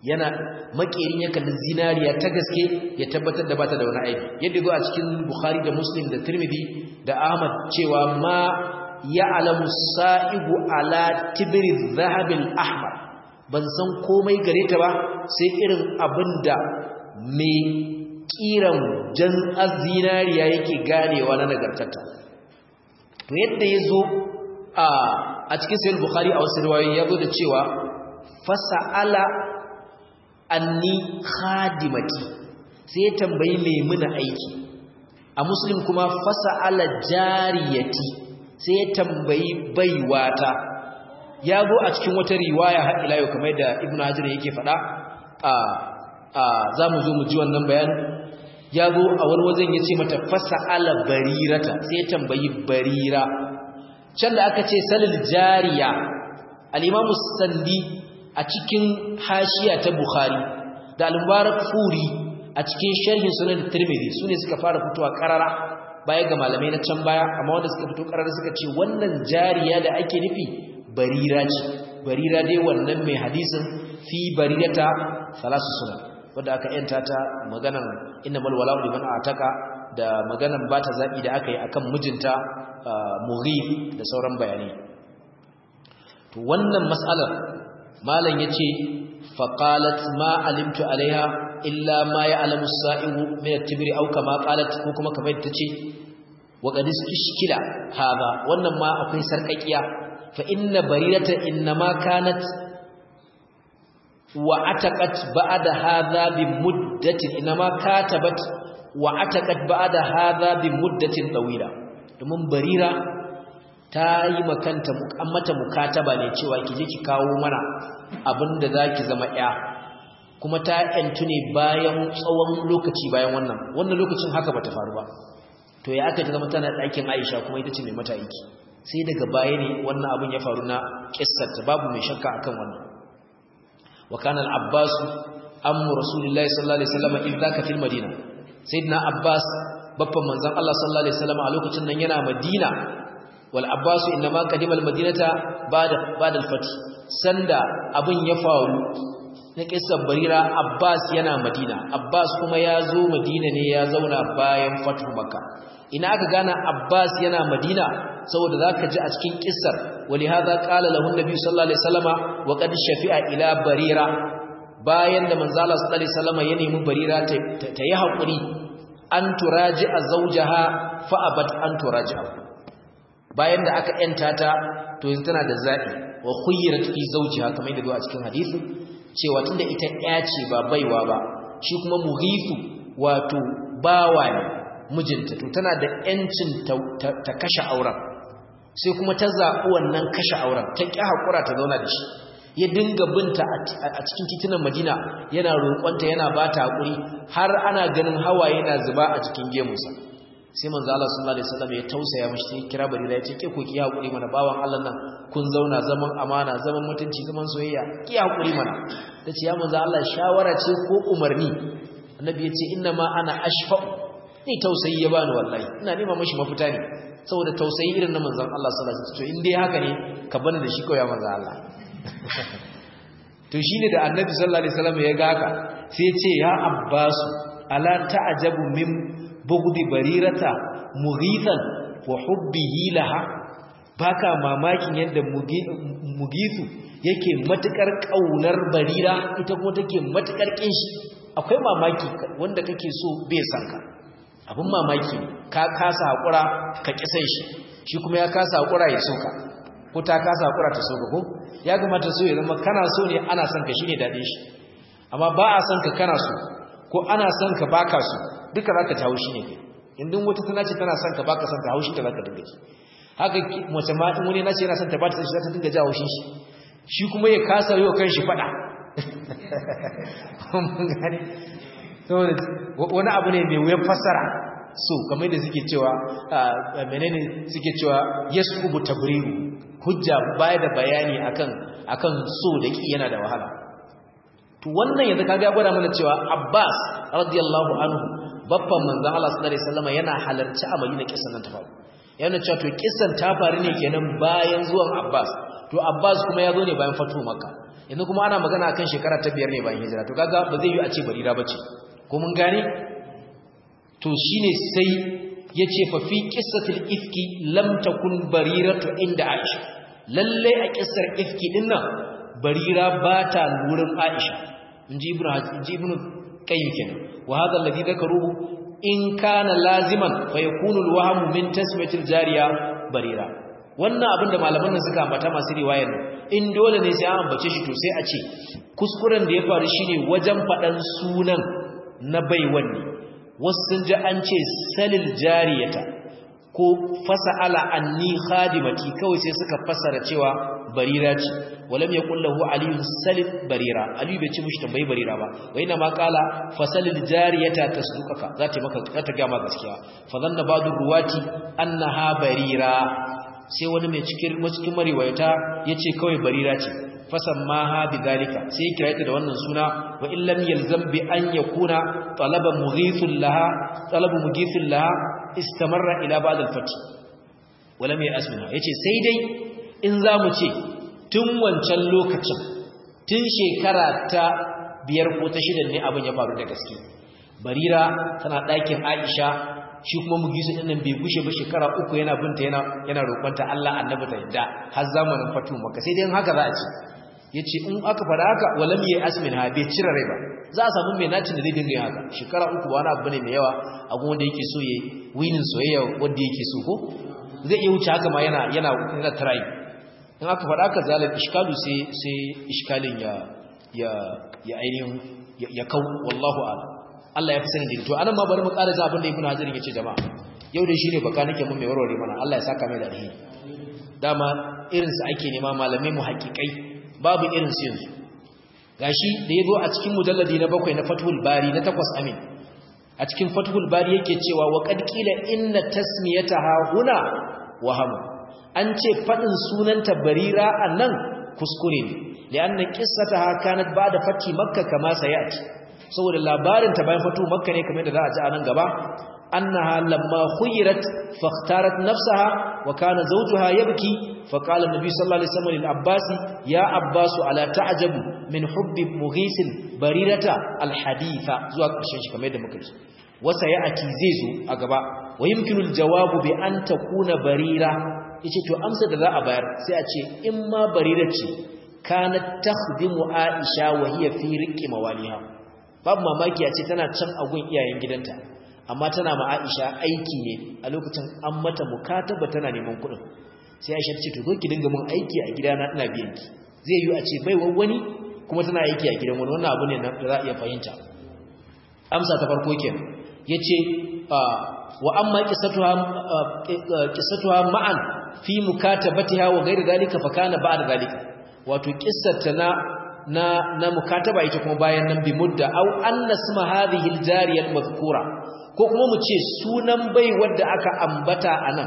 yana makerin ya kalli zinariya ta gaske ya tabbatar da bata da wani aibi yadda go a cikin bukhari da muslim da tirmidhi da ahmad cewa ma ya'lamu sa'ibu ala tibri dhahabil ahmar ban san komai gare ta ba sai irin abinda mai kiran jan zinariya yake ganewa na nagartarta to yadda yazo a a cikin sahih bukhari a wasu riwayoyi yazo da cewa fasa'ala anni khadimati sai tambayi mai muna aiki a muslim kuma fasa'ala jariyati sai ya tambayi baiwata ya zo a cikin wata riwaya har ila yau kamar da ibnu hajar yake faɗa a a zamu zo mu ji wannan bayanin ya zo a wani wajen ya ce mata fasa'ala barirata sai ya tambayi barira can da aka ce salil jariya al-imamu sandi a cikin hashiya ta Bukhari da al-Mubarak Furi a cikin sharhin sunan Tirmidhi sune suka fara fitowa karara baya ga malamai na can baya amma wanda suka fito karara suka ce wannan jariya da ake nufi barira ce barira dai wannan mai hadisin fi barirata salasu sunan wanda aka yanta ta maganan innamal wala'u liman ataka da maganan bata zabi da aka yi akan mijinta Mughith da sauran bayanai to wannan mas'alar malam yace faqalat ma alimtu alaiha illa ma ya'lamu as-sa'ibu min at-tibri aw kama qalat ko kuma kamar tace wa qad istishkila hada wannan ma akwai sarkakiya fa inna barirata inma kanat wa ataqat ba'da hadha bi muddatin inma katabat wa ataqat ba'da hadha bi muddatin tawila domin barira ta yi makanta mata mukataba ne cewa ki je ki kawo mana abinda zaki zama ya kuma ta yantu ne bayan tsawon lokaci bayan wannan wannan lokacin haka bata faru ba to ya aka ta zama tana ɗakin Aisha kuma ita ce mai mata aiki sai daga baya ne wannan abin ya faru na kissar ta babu mai shakka akan wannan wa kana al-Abbas ammu Rasulullahi sallallahu alaihi wasallam idza ka fil Madina sayyidina Abbas babban manzon Allah sallallahu alaihi wasallam a lokacin nan yana Madina wal Abbas inma qadima al-Madinata ba'da ba'da al-fath sanda abin ya faru na kissar Barira Abbas yana Madina Abbas kuma ya zo Madina ne ya zauna bayan fatu Makka ina aka gana Abbas yana Madina saboda zaka ji a cikin kissar wali hadha qala lahu an-nabi sallallahu alaihi wasallama wa qad shafi'a ila Barira bayan da manzo Allah sallallahu alaihi wasallama ya nemi Barira ta yi hakuri an turaji'a zawjaha fa abat an turaji'a bayan da aka yanta ta to yanzu tana da zabi wa khuyyirat fi zawjiha kamar yadda zo a cikin hadisi cewa tunda ita ɗaya ce ba baiwa ba shi kuma mughifu wato bawa ne mijinta to tana da yancin ta kashe auren sai kuma ta zaɓi wannan kashe auren ta ƙi haƙura ta zauna da shi ya dinga binta a cikin titunan madina yana roƙonta yana ba ta haƙuri har ana ganin hawaye na zuba a cikin gemunsa sai manzo Allah sallallahu alaihi wasallam ya tausaya mishi sai kira barira ya ce ke ko ki haƙuri mana bawan Allah nan kun zauna zaman amana zaman mutunci zaman soyayya ki haƙuri mana tace ya manzo Allah shawara ce ko umarni annabi ya ce inna ma ana ashfa'u ni tausayi ya bani wallahi ina nema mishi mafita ne saboda tausayi irin na manzon Allah sallallahu alaihi wasallam to in dai haka ne ka bani da shi kawai ya manzo Allah to shine da annabi sallallahu alaihi wasallam ya ga haka sai ya ce ya abbas ala ta'jabu min bughdi barirata mughithan wa hubbihi laha baka mamakin yadda mugithu yake matukar kaunar barira ita kuma take matukar kinshi akwai mamaki wanda kake so bai san ka abin mamaki ka kasa hakura ka kisan shi shi kuma ya kasa hakura ya soka ko ta kasa hakura ta soka ko ya kamata so ya zama kana so ne ana son ka shine dade shi amma ba a son ka kana so ko ana son ka baka so duka zaka ji haushi ne kai indin wata tana ce tana son ka baka son ka haushi ta zaka dinga ji haka mace ma in wani na ce yana son ta ba ta son shi zaka dinga ji haushin shi shi kuma ya kasa yi wa kanshi fada wani abu ne mai wuyan fassara so kamar da suke cewa menene suke cewa yasubu tabriru hujja baya da bayani akan akan so da ki yana da wahala to wannan yanzu kaga ya gwada mana cewa Abbas radiyallahu anhu babban manzon Allah sallallahu alaihi wasallam yana halarci a Madina kissan nan ta faru yana cewa to kissan ta faru ne kenan bayan zuwan Abbas to abbas kuma ya zo ne bayan fatu makka yanzu kuma ana magana akan shekara ta biyar ne bayan hijira to kaga ba zai yi a ce barira bace ko mun gane to shine sai yace fa fi qissatil ifki lam takun bariratu inda aisha lalle a kissar ifki din nan barira bata wurin aisha inji ibnu inji ibnu qayyim kenan wa hadha alladhi dhakaruhu in kana laziman fa yakunu alwahmu min tasmiyatil jariya barira wannan abin da malaman nan suka ambata masu riwayar in dole ne sai an ambace shi to sai a ce kuskuren da ya faru shine wajen faɗan sunan na baiwan ne wasu sun ji an ce salil jariyata ko fasa'ala anni khadimati kawai sai suka fasara cewa barira ce walam yaqul lahu aliyun salil barira aliyu bai ce mushi tambayi barira ba wa ina ma qala fasalil jariyata tasduqaka za ta maka za ta ga ma gaskiya fa zanna ba'du ruwati annaha barira sai wani mai cikin cikin mariwayata yace kawai barira ce fasammaha bidhalika sai kira ta da wannan suna wa in lam yalzam bi an yakuna talaba mughithun laha talabu mughithun laha istamarra ila ba'd al-fath wala mai asmina yace sai dai in zamu ce tun wancan lokacin tun shekara ta biyar ko ta shida ne abin ya faru da gaske barira tana ɗakin Aisha shi kuma mugisu din nan bai gushe ba shekara uku yana binta yana yana roƙonta Allah annabi ta yadda har zamanin fatu maka sai dai haka za a ce yace in aka fara haka walam yi asmin ha bai cire rai ba za a samu mai nacin da zai dinga yin haka shekara uku ba wani abu ne mai yawa a kuma wanda yake so yayi winin soyayya wanda yake so ko zai iya wuce haka ma yana yana yana try in aka fara haka zalim iskalu sai sai iskalin ya ya ya ainihin ya kau wallahu a'lam Allah ya fi sani da to anan ma bari mu ƙara za abin da Ibn Hajar yace jama'a yau da shine baka nake mun mai warware mana Allah ya saka mai da alheri dama irin su ake nema malamai mu haƙiƙai babu irin su yanzu gashi da yazo a cikin mujalladi na bakwai na Fathul Bari na takwas amin a cikin Fathul Bari yake cewa wa qad qila inna tasmiyataha huna waham an ce fadin sunanta Barira anan kuskure ne li'anna qissataha kanat ba'da fati makka kama sayati saboda labarin ta bayan fatu makka ne kamar da za a ji a nan gaba annaha lamma khuyirat fakhtarat nafsaha wa kana zawjuha yabki fa qala an-nabi sallallahu alaihi wasallam lil abbas ya abbas ala ta'jabu min hubbi mughis barirata al-haditha zuwa ƙarshen shi kamar da muka ji wasa ya ati zai zo a gaba wa yumkinu al-jawabu bi an takuna barira yace to amsa da za a bayar sai a ce in ma barira ce kanat takhdimu aisha wa hiya fi riqqi mawaliha babu mamaki a ce tana can agun iyayen gidanta amma tana ma Aisha aiki ne a lokacin an mata mukataba tana neman kuɗin sai Aisha ce to zo ki dinga mun aiki a gidana ina biyan ki zai yi a ce bai wani kuma tana aiki a gidan wani wannan abu ne da za a iya fahimta amsa ta farko kenan yace wa amma qissatuha qissatuha ma'an fi mukatabatiha wa ghairi dalika fa kana ba'da dalika wato qissarta na na na mukataba ita kuma bayan nan bi mudda aw anna isma hadhihi al-jariya al-madhkura ko kuma mu ce sunan bai wanda aka ambata anan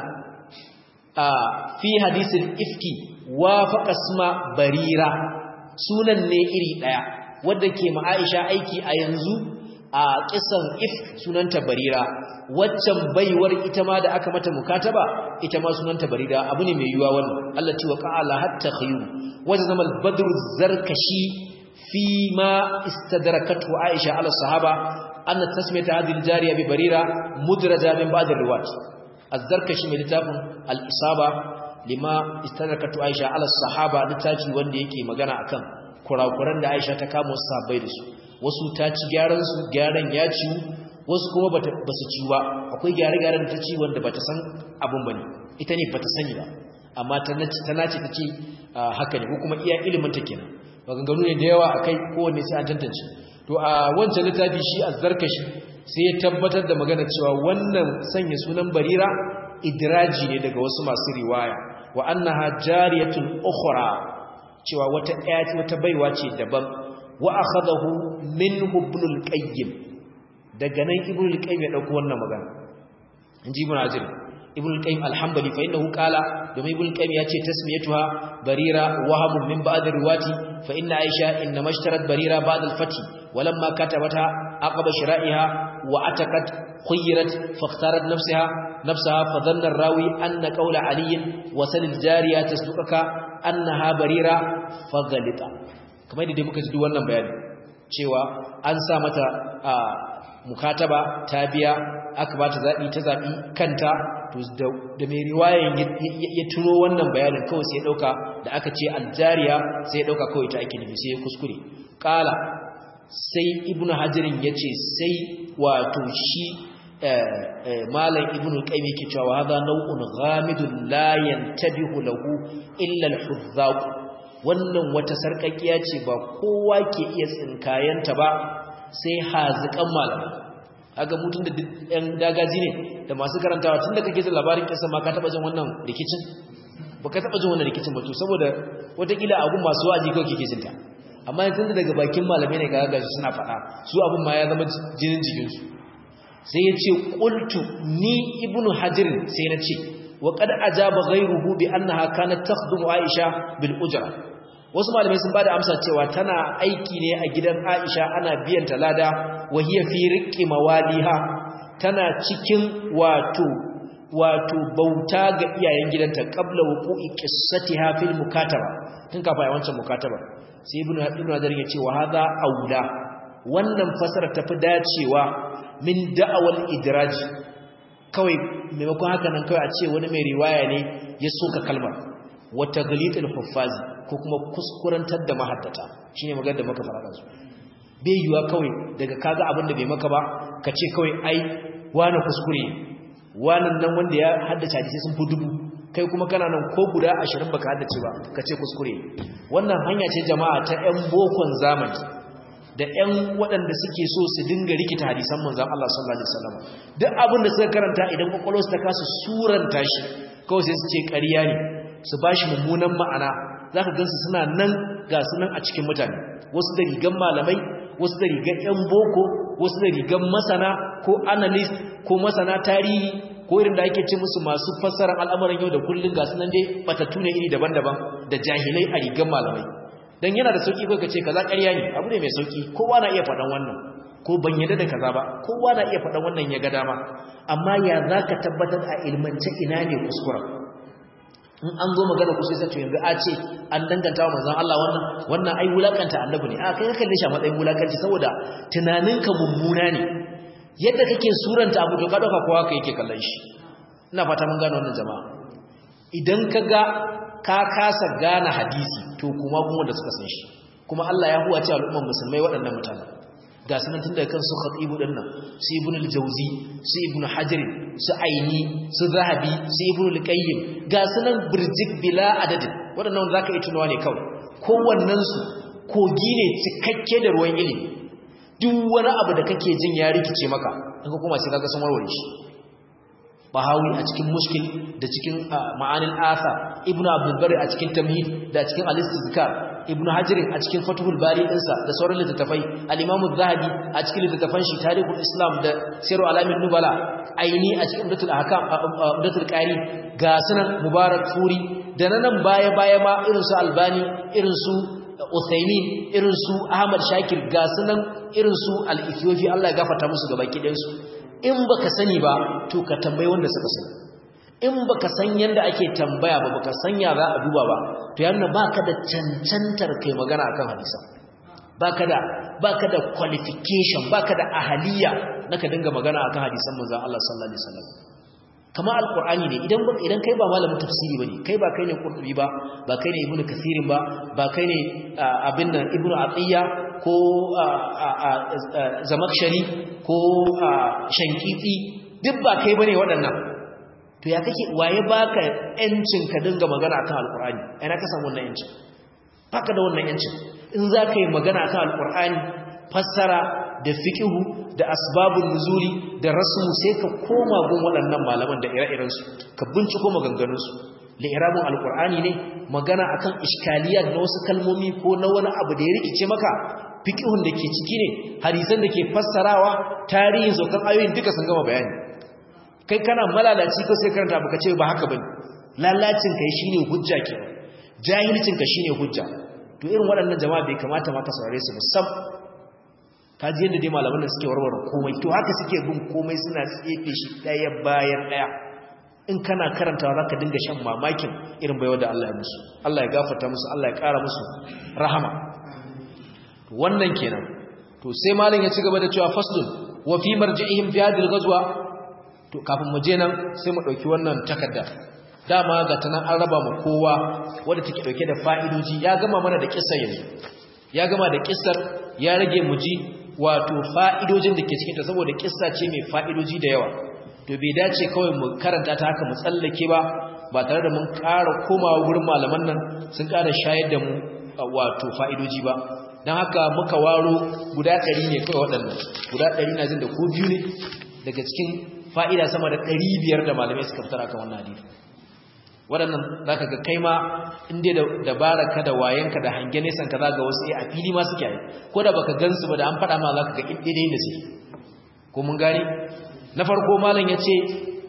a fi hadisin ifki wafaqa isma barira sunan ne iri daya wanda ke ma Aisha aiki a yanzu a kisan ifk sunanta barira waccan baiwar ita ma da aka mata mukataba ita ma sunanta barira abu ne mai yuwa wannan Allah ti wa qala hatta khayru وجزم البدر الزركشي فيما استدركته عائشة على الصحابة أن تسمية هذه الجارية ببريرة مدرجة من بعض الرواة الزركشي من لتاب الإصابة لما استدركته عائشة على الصحابة لتاجي وندي يكي مغانا أكام kurakuran da Aisha ta kama wasu sabai da su wasu ta ci gyaran su gyaran ya ci wasu kuma bata basu ci ba akwai gyare-gyaren da ta ci wanda bata san abun bane ita ne bata sani ba amma ta nace ta nace ta ce haka ne ko kuma iya ilimin ta kenan maganganu ne da yawa akai kowanne sai an tantance to a wancan littafi shi azzarkashi sai ya tabbatar da magana cewa wannan sanya sunan barira idraji ne daga wasu masu riwaya wa annaha jariyatun ukhra cewa wata ayati wata baiwa ce daban wa akhadahu minhu ibn al-qayyim daga nan ibn al-qayyim ya dauko wannan magana inji ibn azir ibn al-qayyim al-hanbali fa innahu qala domin ibn al-qayyim yace tasmiyatuha barira wahamun min ba'd riwati fa inna aisha inna mashtarat barira ba'd al-fati walamma katabata aqaba shira'iha wa ataqat khuyrat fakhtarat nafsaha nafsaha fa dhanna ar-rawi anna qawla ali wa sal al-jariya tasduqaka annaha barira fagalita kamar yadda muka ji wannan bayani cewa an sa mata mukataba ta biya aka bata zabi ta zabi kanta to da mai riwayan ya turo wannan bayanin kawai sai ya dauka da aka ce aljariya sai ya dauka kawai ta ake nufi sai ya kuskure qala sai ibnu hajarin yace sai wato shi malam ibnu qayyim yake cewa hadha naw'un ghamidun la yantabihu lahu illa al-huzzaq wannan wata sarkakiya ce ba kowa ke iya tsinkayanta ba sai hazikan malamai aga mutun da ɗan dagaji ne da masu karantawa tunda kake jin labarin kisa ma ka taba jin wannan rikicin baka taba jin wannan rikicin ba to saboda watakila abun masu waji kawai kike jinta amma yanzu daga bakin malamai ne ga gashi suna faɗa su abun ma ya zama jinin jikinsu sai ya ce ƙultu ni ibnu hajir sai na ce wa qad ajaba ghayruhu bi annaha kanat takhdumu aisha bil ujra wasu malamai sun bada amsa cewa tana aiki ne a gidan aisha ana biyan ta lada wa hiya fi riqqi mawaliha tana cikin wato wato bauta ga iyayen gidanta qabla wuqu'i qissatiha fil mukataba tun kafa ai wancan mukataba sai ibnu ibnu hajir ya ce wa hadha aula wannan fasara tafi dacewa min da'awal idraji kawai maimakon haka nan kawai a ce wani mai riwaya ne ya soka kalmar wata galitul huffazi ko kuma kuskurantar da mahaddata shine magana da muka fara su bai yiwa kawai daga kaga abin da bai maka ba ka ce kawai ai wani kuskure wannan nan wanda ya haddace hadisi sun fi dubu kai kuma kana nan ko guda 20 baka haddace ba ka ce kuskure wannan hanya ce jama'a ta 'yan bokon zamani da ƴan waɗanda suke so su dinga rikita hadisan manzon Allah sallallahu alaihi wasallam duk abin da suka karanta idan kwakwalwarsu ta kasa suranta shi kawai sai su ce ƙarya ne su bashi mummunan ma'ana zaka gansu suna nan ga su nan a cikin mutane wasu da rigan malamai wasu da rigan ƴan boko wasu da rigan masana ko analyst ko masana tarihi ko irin da ake ce musu masu fassarar al'amuran yau da kullun ga su nan dai batattu ne iri daban-daban da jahilai a rigan malamai dan yana da sauki ko kace kaza ƙarya ne abu ne mai sauki kowa na iya faɗan wannan ko ban yadda da kaza ba kowa na iya faɗan wannan ya ga dama amma ya zaka tabbatar a ilmance ina ne kuskura in an zo magana ku sai sace yanzu a ce an danganta wa manzon Allah wannan wannan ai wulakanta annabi ne a kai ka kalle shi a matsayin wulakanci saboda tunaninka mummuna ne yadda kake suranta abu to ka dauka kowa kai yake kallon shi ina fata mun gane wannan jama'a idan ka ga ka kasa gane hadisi to kuma kuma da suka san shi kuma Allah ya huwace al'umman musulmai waɗannan mutane ga sunan tun daga kan su khatibu din nan su ibn al-jawzi su ibn hajar su aini su zahabi su ibn al-qayyim ga sunan birjik bila adadin waɗannan zaka yi tunawa ne kawai kowannen su kogi ne cikakke da ruwan ilimi duk wani abu da kake jin ya rikice maka in ka kuma sai kaga sun warware shi bahawi a cikin mushkil da cikin ma'anin asa ibnu abdul bari a cikin tamhid da cikin al-istizkar ibnu hajar a cikin fathul bari dinsa da sauran littattafai al-imam az-zahabi a cikin littattafan shi tarihul islam da siru alamin nubala aini a cikin umdatul ahkam umdatul qari ga sunan mubarak furi da nan baya baya ma irin su albani irin su uthaymin irin su ahmad shakir ga sunan irin su al-ethiopi Allah ya gafarta musu gabaki ɗayan su in baka sani ba to ka tambayi wanda suka sani in baka san yanda ake tambaya ba baka san ya za a duba ba to yana baka da cancantar kai magana akan hadisa baka da baka da qualification baka da ahaliya naka dinga magana akan hadisan manzon Allah sallallahu alaihi wasallam kama alqur'ani ne idan idan kai ba malamin tafsiri bane kai ba kai ne qurtubi ba ba kai ne ibnu kasirin ba ba kai ne abin nan ibnu atiya ko zamakshari ko shankiti duk ba kai bane waɗannan to ya kake waye baka yancin ka dinga magana akan alqur'ani ai na ka samu wannan yancin baka da wannan yancin in za ka yi magana akan alqur'ani fassara da fiqhu da asbabun nuzuli da rasmu sai ka koma gun waɗannan malaman da ire-iren su ka binciko maganganun su li'irabun alqur'ani ne magana akan iskaliyat na wasu kalmomi ko na wani abu da ya rikice maka fiqhun da ke ciki ne hadisan da ke fassarawa tarihin zokan ayoyin duka sun gama bayani kai kana malalaci ko sai karanta baka ce ba haka bane lalacin kai shine hujja ke jahilcin ka shine hujja to irin waɗannan jama'a bai kamata ma ka saurare su musam ka ji yadda dai malaman da suke warware komai to haka suke bin komai suna tsefe shi ɗaya bayan ɗaya in kana karantawa zaka dinga shan mamakin irin baiwa da Allah ya musu Allah ya gafarta musu Allah ya kara musu rahama wannan kenan to sai malam ya ci gaba da cewa faslun wa fi marji'ihim fi hadhihi al-ghazwa to kafin mu je nan sai mu dauki wannan takarda dama ga tanan an raba mu kowa wanda take dauke da fa'idoji ya gama mana da kissar yanzu ya gama da kissar ya rage mu ji wato fa'idojin da ke cikin ta saboda kissa ce mai fa'idoji da yawa to bai dace kawai mu karanta ta haka mu tsallake ba ba tare da mun ƙara komawa wurin malaman nan sun ƙara shayar da mu wato fa'idoji ba don haka muka waro guda ɗari ne kawai waɗannan guda ɗari na jin da ko biyu ne daga cikin fa'ida sama da ɗari biyar da malamai suka fitar akan wannan hadisi waɗannan za ka ga kai ma inda da dabara ka da wayanka da hange nesan ka za ga wasu a fili ma suke yi ko da baka gansu ba da an faɗa ma za ka ga ɗaiɗai da suke ko mun gane na farko malam ya ce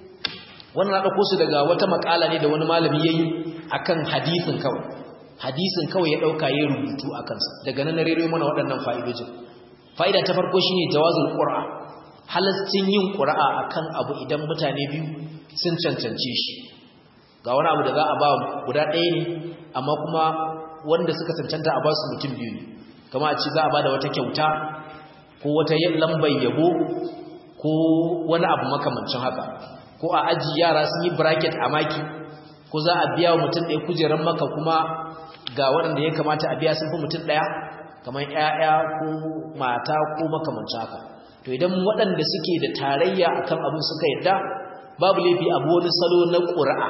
wannan na ɗauko su daga wata makala ne da wani malami ya yi a kan hadisin kawai hadisin kawai ya ɗauka ya rubutu a kansa daga nan na rere mana waɗannan fa'idojin fa'ida ta farko shi ne jawazin ƙura halascin yin ƙura'a a kan abu idan mutane biyu sun cancance shi ga wani abu da za a ba guda ɗaya ne amma kuma wanda suka cancanta a ba su mutum biyu ne kama a ce za a ba da wata kyauta ko wata lambar yabo ko wani abu makamancin haka ko a aji yara sun yi bracket a maki ko za a biya wa mutum ɗaya kujerar maka kuma ga waɗanda ya kamata a biya sun fi mutum ɗaya kamar ‘ya'ya ko mata ko makamancin haka to idan waɗanda suke da tarayya akan abin suka yadda babu laifi abu wani salo na ƙura'a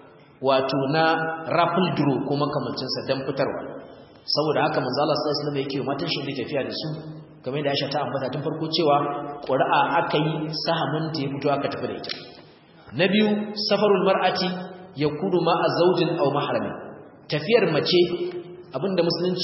wato na raffle draw ko makamancinsa don fitarwa saboda haka manzo Allah sallallahu alaihi wasallam yake matan shi da tafiya da su kamar da Aisha ta ambata tun farko cewa ƙura'a aka yi sahamin ta ya fito aka tafi da ita na biyu safarul mar'ati yakunu ma'a zawjin aw mahramin tafiyar mace abinda musulunci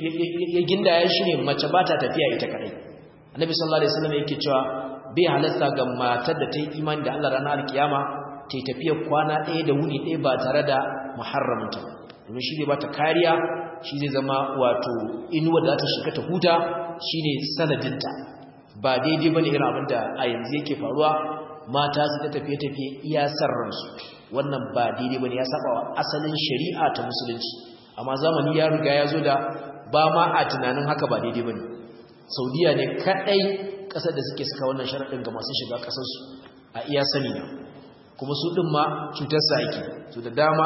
ya gindaya shine mace ba ta tafiya ita kadai annabi sallallahu alaihi wasallam yake cewa bai halarta ga matar da ta yi imani da Allah ranar alkiyama ta yi tafiyar kwana ɗaya da wuni ɗaya ba tare da muharraminta domin shi zai ba ta kariya shi zai zama wato inuwa da ta shiga ta huta shine sanadinta ba daidai bane irin abin da a yanzu yake faruwa mata su ta tafiye-tafiye iya ransu wannan ba daidai bane ya saba wa asalin shari'a ta musulunci amma zamani ya riga ya zo da ba ma a tunanin haka ba daidai bane saudiya ne kadai kasar da suke saka wannan sharaɗin ga masu shiga kasarsu a iya sani na kuma su ɗin ma cutarsa ake su da dama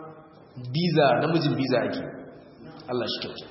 biza namijin biza ake Allah shi kyauta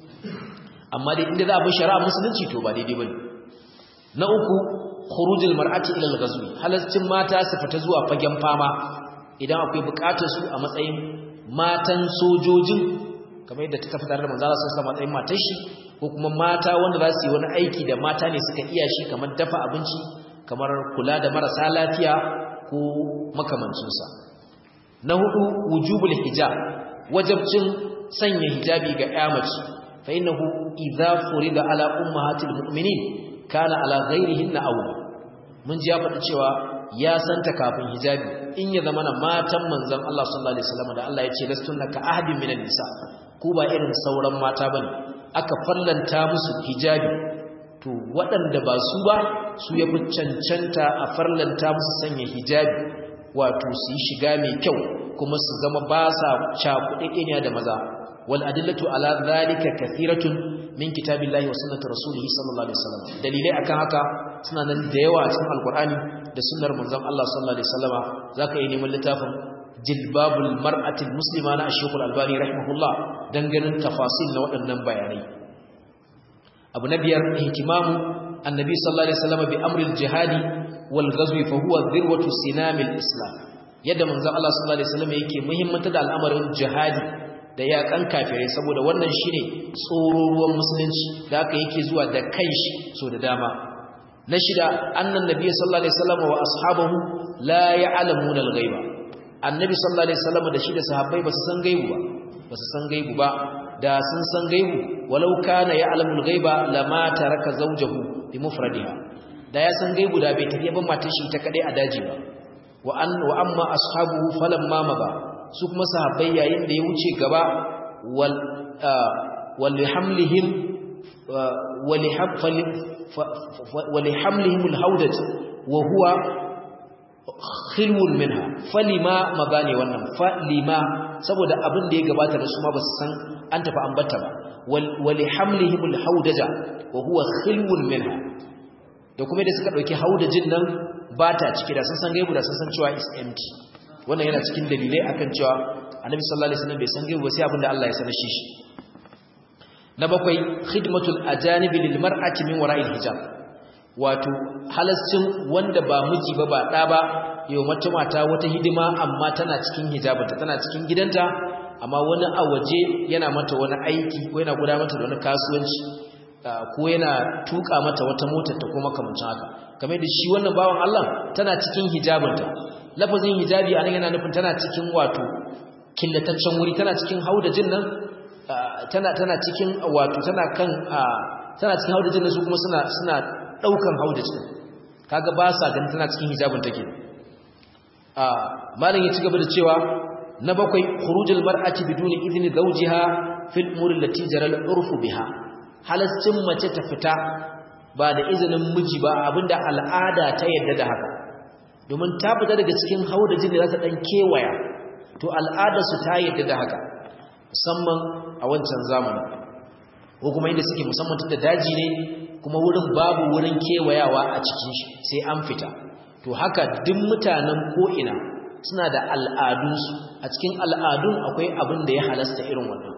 amma dai inda za a bi shari'a musulunci to ba daidai bane na uku khurujul mar'ati ila al-ghazwi halascin mata su fita zuwa fagen fama idan akwai bukatar su a matsayin matan sojojin kamar yadda ta tafi tare da manzo Allah sallallahu matsayin matar shi ko kuma mata wanda za su yi wani aiki da mata ne suka iya shi kamar dafa abinci kamar kula da marasa lafiya ko makamancin sa na hudu wujubul hijab wajibcin sanya hijabi ga ƴa mace fa innahu idza furida ala ummahatil mu'minin kana ala ghairihinna awla mun ji ya faɗi cewa ya santa kafin hijabi in ya zama na matan manzon Allah sallallahu alaihi wasallam da Allah ya ce lastunna ka ahadin minan nisa ku ba irin sauran mata bane aka fallanta musu hijabi to waɗanda ba su ba su yafi cancanta a farlanta musu sanya hijabi wato su yi shiga mai kyau kuma su zama ba sa cakuɗe da maza wal adillatu ala dhalika kathiratun min kitabillahi wa sunnati rasulihi sallallahu alaihi wasallam dalilai akan haka suna nan da yawa a cikin alqur'ani da sunnar manzon Allah sallallahu alaihi wasallama zaka yi neman littafin jilbabul mar'atil muslima na ash albani rahimahullah dan ganin tafasil na waɗannan bayanai abu na biyar ihtimamu annabi sallallahu alaihi wasallama bi amril jihadi wal ghazwi fa huwa dhirwatu sinamil islam yadda manzon Allah sallallahu alaihi wasallama yake muhimmanta da al'amarin jihadi da yakan kafirai saboda wannan shine tsororuwan musulunci da aka yake zuwa da kanshi so da dama na shida annan nabiy sallallahu alaihi wasallam wa ashabahu la ya'lamuna al-ghaiba annabi sallallahu alaihi wasallam da shi da sahabbai basu san gaibu ba basu san gaibu ba da sun san gaibu walau kana ya'lamu al-ghaiba lama taraka zawjahu bi mufradiha da ya san gaibu da bai tafi ban matar shi ta kadai a daji ba wa an wa amma ashabuhu falamma maba su kuma sahabbai yayin da ya wuce gaba walihamlihim walihamlihim alhawdaj wa huwa khilwun minha falima magane wannan falima saboda abin da ya gabata da su ma basu san an tafi ambata ba wali hamlihim alhaudaja wa huwa khilwun minha da kuma da suka dauki haudajin nan bata ciki da sun san gaibu da sun san cewa is empty wannan yana cikin dalilai akan cewa annabi sallallahu alaihi wasallam bai san gaibu ba sai abin da Allah ya sanar shi na bakwai khidmatul ajanibi lil mar'ati min wara'il hijab wato halascin wanda ba miji ba ba ɗa ba yau mata mata wata hidima amma tana cikin hijabinta tana cikin gidanta amma wani a waje yana mata wani aiki ko yana guda mata da wani kasuwanci ko yana tuka mata wata motar ta kuma kamancin haka kamar da shi wannan bawan Allah tana cikin hijabinta lafazin hijabi anan yana nufin tana cikin wato killataccen wuri tana cikin haudajin nan tana tana cikin wato tana kan tana cikin haudajin nan su kuma suna suna daukan haudajin kaga ba sa ganin tana cikin hijabin take a malam ya ci gaba da cewa na bakwai khurujul mar'ati biduni idni zawjiha fil umuri allati jaral urfu biha halascin mace ta fita ba da izinin miji ba abinda al'ada ta yadda da haka domin ta fita daga cikin haudajin da za ta dan kewaya to al'ada su ta yadda da haka musamman a wancan zamani ko kuma inda suke musamman tun da daji ne kuma wurin babu wurin kewayawa a cikin shi sai an fita to haka duk mutanen ko'ina suna da al'adunsu a cikin al'adun akwai abin da ya halasta irin wannan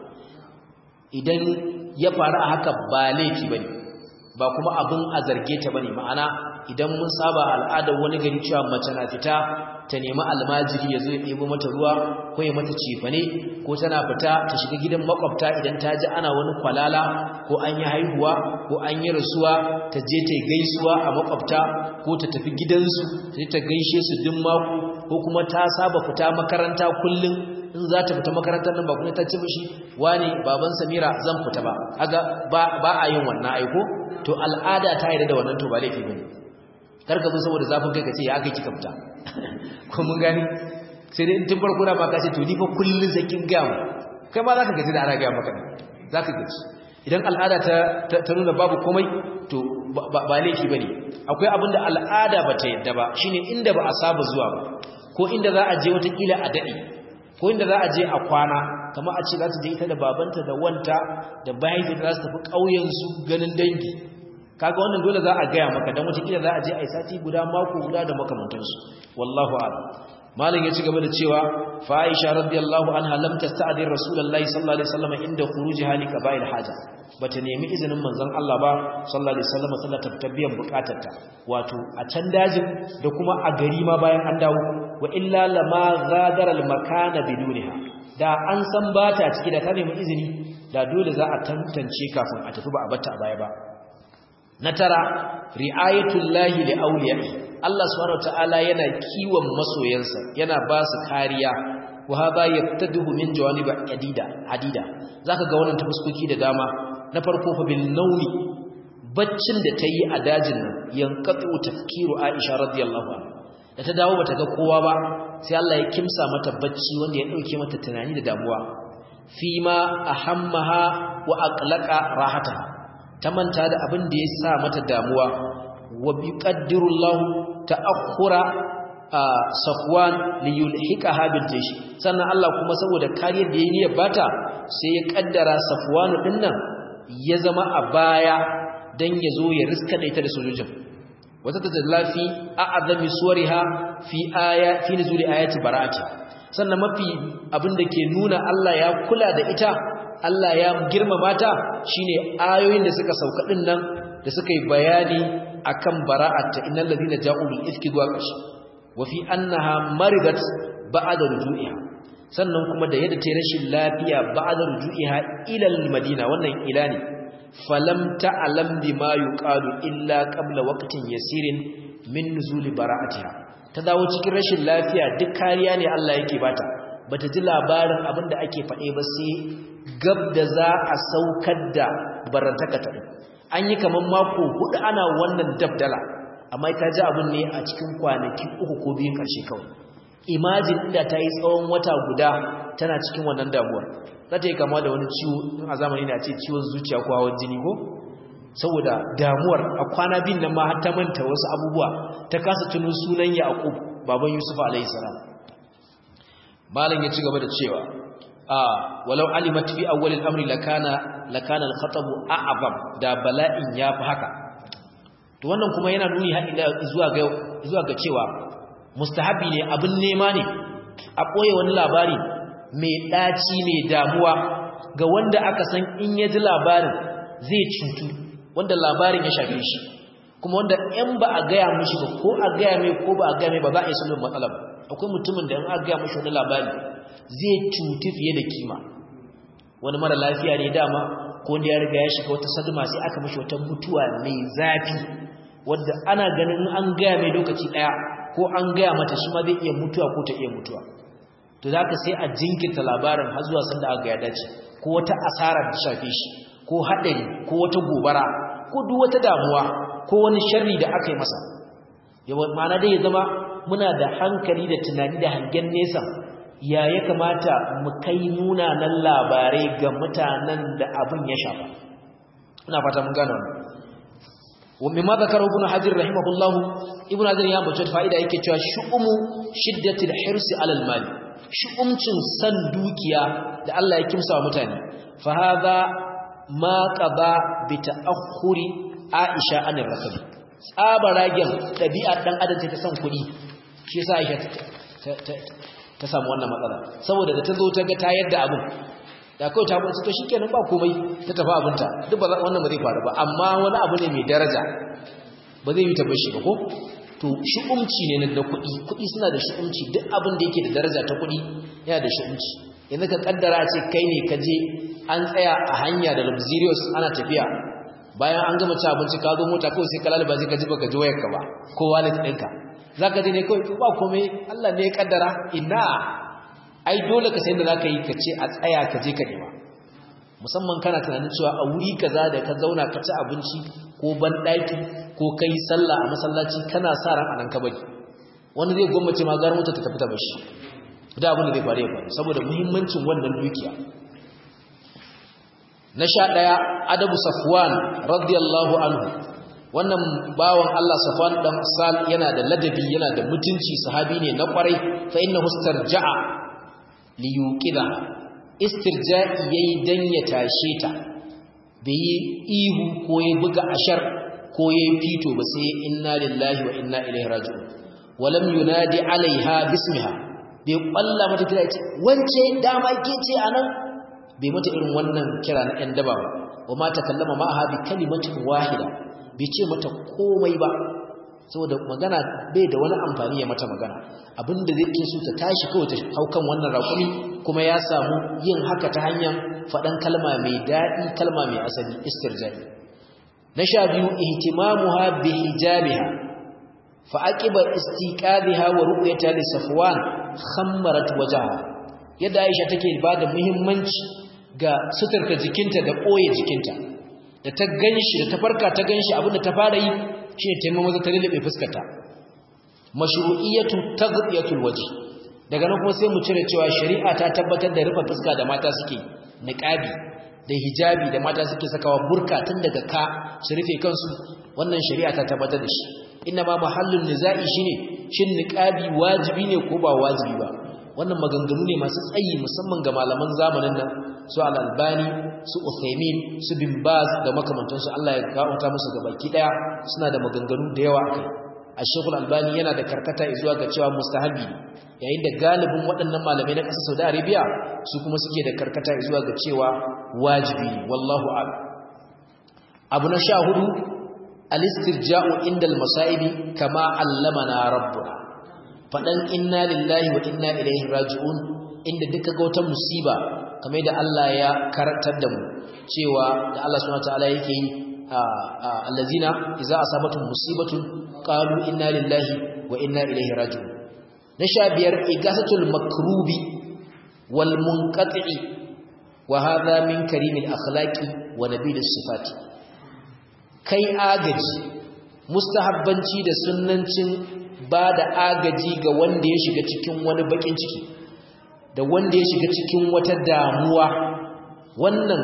idan ya faru a haka ba laifi ba ne ba kuma abin a zarge ta ba ne ma'ana idan mun saba al'adar wani gari cewa mace na fita ta nemi almajiri ya zo ya ɗebo mata ruwa ko ya mata cefane ko tana fita ta shiga gidan makwabta idan ta ji ana wani kwalala ko an yi haihuwa ko an yi rasuwa ta je ta gaisuwa a makwabta ko ta tafi gidansu ta ta gaishe su duk mako ko kuma ta saba fita makaranta kullum in za ta fita makarantar nan ba kuma ta ci mishi wani baban samira zan fita ba kaga ba a yin wannan aiko to al'ada ta yarda da wannan to ba laifi bane karka bin saboda zafin kai ka ce ya aka kika fita ko mun gani sai dai in tun farko da ba ka ce to ni fa kullun sai kin ga mu kai ma zaka gaji da ana ga maka zaka gaji idan al'ada ta ta nuna babu komai to ba laifi bane akwai abin da al'ada ba ta yadda ba shine inda ba a saba zuwa ba ko inda za a je wata kila a dade ko inda za a je a kwana kamar a ce za ta je ita da babanta da wanta da mahaifiyarta za su tafi ƙauyen su ganin dangi kaga wannan dole za a gaya maka dan wata kila za a je a sati guda mako guda da makamantansu wallahu a'lam malam ya ci gaba da cewa fa Aisha radiyallahu anha lam tasta'dir rasulullahi sallallahu alaihi wasallam inda khurujiha li qaba'il haja bata nemi izinin manzon Allah ba sallallahu alaihi wasallam sallar tabbiyan bukatarta wato a can dajin da kuma a gari ma bayan an dawo wa illa lama ghadara al makana bidunha da an san bata ciki da ta nemi izini da dole za a tantance kafin a tafi ba a bata a baya ba na tara ri'ayatul lahi li awliya'i Allah subhanahu wataala yana kiwon masoyansa yana ba su kariya wa hada yaftadihu min jawanib adida adida zaka ga wannan tafuskoki da dama na farko fa bil nawmi baccin da tayi a dajin nan yanqatu tafkiru Aisha radiyallahu anha da ta dawo bata ga kowa ba sai Allah ya kimsa mata bacci wanda ya dauke mata tunani da damuwa fima ahammaha wa aqlaqa rahataha ta manta da abin da ya sa mata damuwa wa bi qaddirullahu ta'akhura safwan li yulhiqaha bil jaysh sannan Allah kuma saboda kariyar da yayi niyyar bata sai ya kaddara safwan dinnan ya zama a baya dan yazo ya riska da ita da sojojin wata tajallafi a'azami suwariha fi aya fi nuzuli ayati bara'ati sannan mafi abin da ke nuna Allah ya kula da ita Allah ya girmama ta shine ayoyin da suka sauka din nan da suka yi bayani akan bara'atta innal ladina ja'u bil ifki zuwa kashi wa fi annaha maridat ba'da ruju'iha sannan kuma da yadda ta rashin lafiya ba'da ruju'iha ila al madina wannan ila ne falam ta'lam bima yuqalu illa qabla waqtin yasirin min nuzuli bara'atiha ta dawo cikin rashin lafiya duk kariya ne Allah yake bata bata ji labarin abinda ake faɗe ba sai gab da za a saukar da barantaka ta an yi kaman mako hudu ana wannan dabdala amma ta ji abin ne a cikin kwanaki uku ko biyun ƙarshe kawai imajin inda ta yi tsawon wata guda tana cikin wannan damuwar za ta yi kama da wani ciwo a zamani na ce ciwon zuciya ko hawan jini ko saboda damuwar a kwana biyun nan ma har ta manta wasu abubuwa ta kasa tuno sunan yaƙub baban yusuf alayhi salam malam ya ci gaba da cewa a walau alimat fi awwal al-amri lakana lakana al-khatab a'zam da bala'in yafi haka to wannan kuma yana nuni har ila zuwa ga zuwa ga cewa mustahabi ne abin nema ne a koye wani labari mai daci mai damuwa ga wanda aka san in ya ji labarin zai cutu wanda labarin ya shafe shi kuma wanda in ba a gaya mishi ba ko a gaya mai ko ba a gaya mai ba za a yi sulhun matsala ba akwai mutumin da in aka gaya mishi wani labari zai cutu fiye da kima wani mara lafiya ne dama ko wanda ya riga ya shiga wata saduma sai aka mishi wata mutuwa mai zafi wadda ana ganin an gaya mai lokaci daya ko an gaya mata shi ma zai iya mutuwa ko ta iya mutuwa to zaka sai a jinkirta labarin har zuwa sanda aka ya dace ko wata asara da shafe shi ko haɗari ko wata gobara ko duk wata damuwa ko wani sharri da aka yi masa yawa ma'ana dai ya zama muna da hankali da tunani da hangen nesa ya ya kamata mu kai munanan labarai ga mutanen da abin ya shafa ina fata mun gane wannan wa mimma zakara ibn hajar rahimahullah ibn hajar ya bace fa'ida yake cewa shu'umu shiddatil hirsi alal mal shu'umcin san dukiya da Allah ya kimsa wa mutane fa hadha ma qada bi ta'akhuri aisha anir rasul tsabaragen dabi'ar dan adam ta san kudi shi yasa aisha ta samu wannan matsala saboda da ta zo ta ga ta yadda abin da kawai ta bunci to shikenan ba komai ta tafi abinta duk ba wannan ba zai faru ba amma wani abu ne mai daraja ba zai yi ta bashi ba ko to shi'umci ne na kuɗi kuɗi suna da shi'umci duk abin da yake da daraja ta kuɗi yana da shi'umci yanzu ka kaddara ce kai ne ka je an tsaya a hanya da luxurious ana tafiya bayan an gama ci abinci ka zo mota kawai sai ka lalaba sai ka ji baka ji wayarka ba ko wallet ɗinka zaka je ne kawai ba komai Allah ne ya kaddara ina ai dole ka san da zaka yi ka ce a tsaya ka je ka nema musamman kana tunanin cewa a wuri kaza da ka zauna ka ci abinci ko ban daki ko kai sallah a masallaci kana sa ran anan ka bari wani zai gwamnati ma gar mota ta tafi ta bashi da abin da zai faru ya faru saboda muhimmancin wannan dukiya na sha daya adabu safwan radiyallahu anhu wannan bawan Allah Safwan dan Sal yana da ladabi yana da mutunci sahabi ne na kwarai fa innahu istarja'a li yuqida istirja'i yayi dan ya tashe ta bai ihu ko ya buga ashar ko ya fito ba sai inna lillahi wa inna ilaihi raji'un walam yunadi alaiha bismiha bai kwalla mata kira ce wance dama ke ce anan bai mata irin wannan kira na ɗan daba ba wa ma takallama ma'aha bi kalimatin wahida bai ce mata komai ba saboda magana bai da wani amfani ya mata magana abinda zai ke so ta tashi kawai ta haukan wannan raƙumi kuma ya samu yin haka ta hanyar faɗan kalma mai daɗi kalma mai asali istirjai na sha biyu ihtimamuha bi hijabiha fa aqiba istiqadiha wa ru'yata li safwan khammarat wajhaha yadda Aisha take ba da muhimmanci ga suturta jikinta da ɓoye jikinta da ta ganshi da ta farka ta ganshi abinda ta fara yi shine ta yi maza ta lulluɓe fuskarta mashru'iyatu taghdiyatul wajh daga nan kuma sai mu cire cewa shari'a ta tabbatar da rufe fuska da mata suke niqabi da hijabi da mata suke sakawa burka tun daga ka su rufe kansu wannan shari'a ta tabbatar da shi inna ma mahallun nizai shine shin niqabi wajibi ne ko ba wajibi ba wannan maganganu ne masu tsayi musamman ga malaman zamanin nan su al-albani su uthaymin su bin baz da makamantansu Allah ya gauta musu gabaki daya suna da maganganu da yawa akai ash-shaykh albani yana da karkata zuwa ga cewa mustahabi yayin da galibin waɗannan malamai na ƙasar Saudi Arabia su kuma suke da karkata zuwa ga cewa wajibi ne wallahu a'lam abu na sha hudu al-istirja'u inda al-masa'ibi kama allamana rabbuna faɗan inna lillahi wa inna ilaihi raji'un inda duka ga wata musiba kamar da Allah ya karantar da mu cewa da Allah subhanahu wataala yake yi allazina idza asabatuhum musibatun qalu inna lillahi wa inna ilaihi raji'un na sha biyar igasatul makrubi wal munqati wa hadha min karimil akhlaqi wa nabilis sifati kai agaji mustahabbanci da sunnancin ba da agaji ga wanda ya shiga cikin wani bakin ciki da wanda ya shiga cikin wata damuwa wannan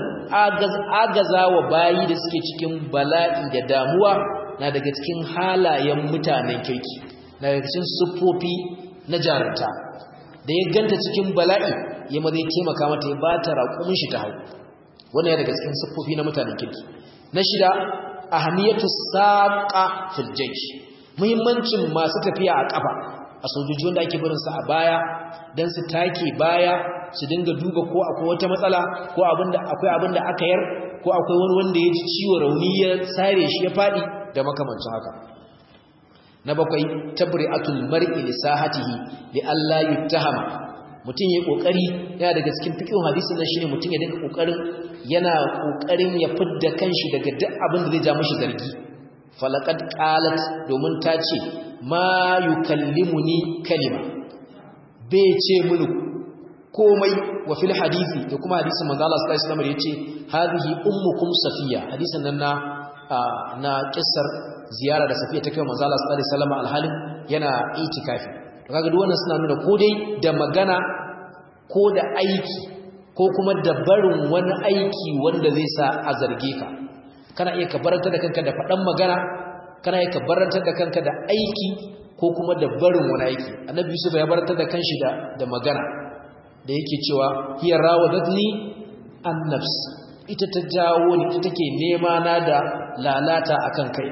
agaza wa bayi da suke cikin bala'i da damuwa na daga cikin halayen mutanen kirki na daga cikin siffofi na jarunta da ya ganta cikin bala'i ya ma zai taimaka mata ya bata raƙumin shi ta hau wannan ya daga cikin siffofi na mutanen kirki na shida ahamiyatu saqa fil jaysh muhimmancin masu tafiya a kafa a sojoji wanda ake barin su a baya dan su take baya su dinga duba ko akwai wata matsala ko abinda akwai abinda aka yar ko akwai wani wanda ya ji ciwo rauni ya sare shi ya fadi da makamancin haka na bakwai tabri'atul mar'i li sahatihi li alla yuttahama mutum yayi kokari yana daga cikin fiqhin hadisin nan shine mutum ya dinga kokarin yana kokarin ya fidda kanshi daga duk abin da zai ja mishi zargi falaqad qalat domin ta ce ma yukallimuni kalima bai ce mini komai wa fil hadisi da kuma hadisin manzo Allah sallallahu alaihi wasallam yace hadhihi ummukum safiya hadisin nan na na kissar ziyara da safiya ta kai manzo Allah sallallahu alaihi wasallam alhalin yana itikafi kaga duk wannan suna nuna ko dai da magana ko da aiki ko kuma da barin wani aiki wanda zai sa a zarge ka kana iya ka barantar da kanka da faɗan magana kana iya ka barantar da kanka da aiki ko kuma da barin wani aiki annabi yusuf ya barantar da kanshi da da magana da yake cewa hiya rawadatni an nafs ita ta jawo ni ita take nema na da lalata akan kai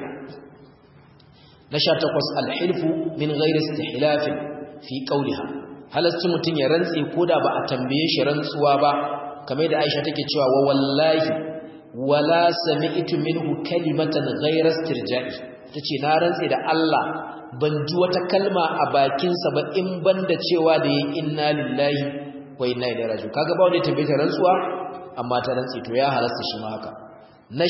na 18 alhilfu min ghairi istihlaf fi qawliha halasci mutun ya rantse koda ba a tambaye shi rantsuwa ba kamar da Aisha take cewa wa wallahi wala sami'tu minhu kalimatan ghayra istirja'i tace na rantse da Allah ban ji wata kalma a bakinsa ba in banda cewa da yayin inna lillahi wa inna ilaihi raji'un kaga ba wanda ya tambaye ta rantsuwa amma ta rantse to ya halasta shi ma haka na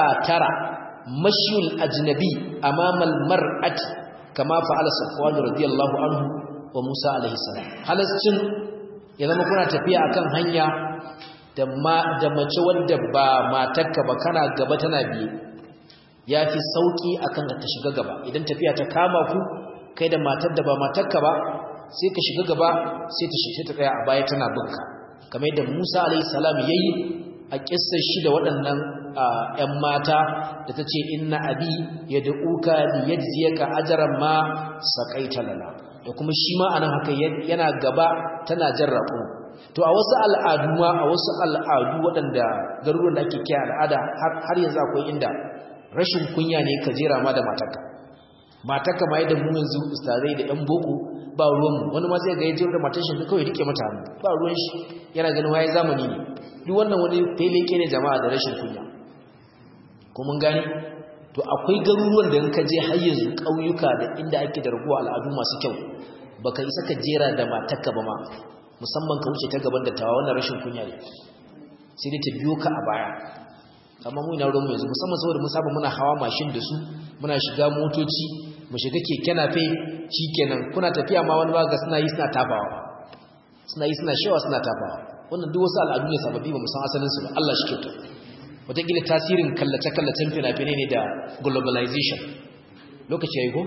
19 mashyul ajnabi amama almar'ati kama fa'ala safwan radiyallahu anhu wa Musa alaihi salam halascin ya zama kuna tafiya akan hanya da mace wadda ba matarka ba kana gaba tana biye ya fi sauƙi akan ta shiga gaba idan tafiya ta kama ku kai da matar da ba matarka ba sai ka shiga gaba sai ta shi ta tsaya a baya tana binka kamar yadda Musa alayhi salam yayi a kissar shi da waɗannan ƴan mata da ta ce inna abi yad'uka li yajziyaka ajran ma saqaita lana da kuma shi ma anan haka yana gaba tana jarrabu to a wasu al'adu ma a wasu al'adu waɗanda garuruwan da ake kiyaye al'ada har yanzu akwai inda rashin kunya ne ka jera ma da matarka matarka ma yadda mu yanzu ustazai da ɗan boko ba ruwanmu wani ma sai ga yajin da matar shi kawai rike mata hannu ba ruwan shi yana ganin waye zamani ne duk wannan wani feleke ne jama'a da rashin kunya ko mun gane to akwai garuruwan da in ka je har yanzu ƙauyuka da inda ake da raguwa al'adu masu kyau baka isa ka jera da matarka ba ma musamman ka wuce ta gaban dattawa wannan rashin kunya ne sai dai ta biyo ka a baya amma mu ina ruwanmu yanzu musamman saboda mun saba muna hawa mashin da su muna shiga motoci mu shiga keke nafe shikenan kuna tafiya ma wani baga suna yi suna tafawa suna yi suna shewa suna tafawa wannan duk wasu al'adu ne sababbi ba mu san asalin su ba Allah shi kyauta wataƙila tasirin kallace-kallacen fina-finai ne da globalization lokaci ya yi ko?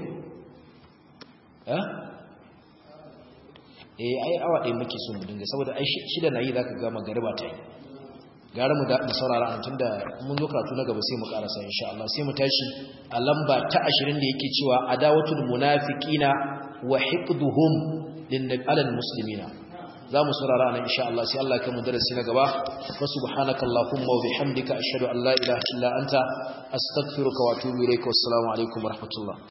eh ai awa ɗaya muke so mu dinga saboda ai shida na yi za ka gama gariba ta yi gara mu da saurara an tunda mun zo karatu na gaba sai mu karasa insha Allah sai mu tashi a lamba ta 20 da yake cewa adawatul munafiqina wa hiqduhum lin alal muslimina za mu saurara nan insha Allah sai Allah ya mu darasi na gaba wa subhanaka allahumma wa bihamdika ashhadu an la ilaha illa anta astaghfiruka wa atubu ilaik wassalamu alaikum wa rahmatullah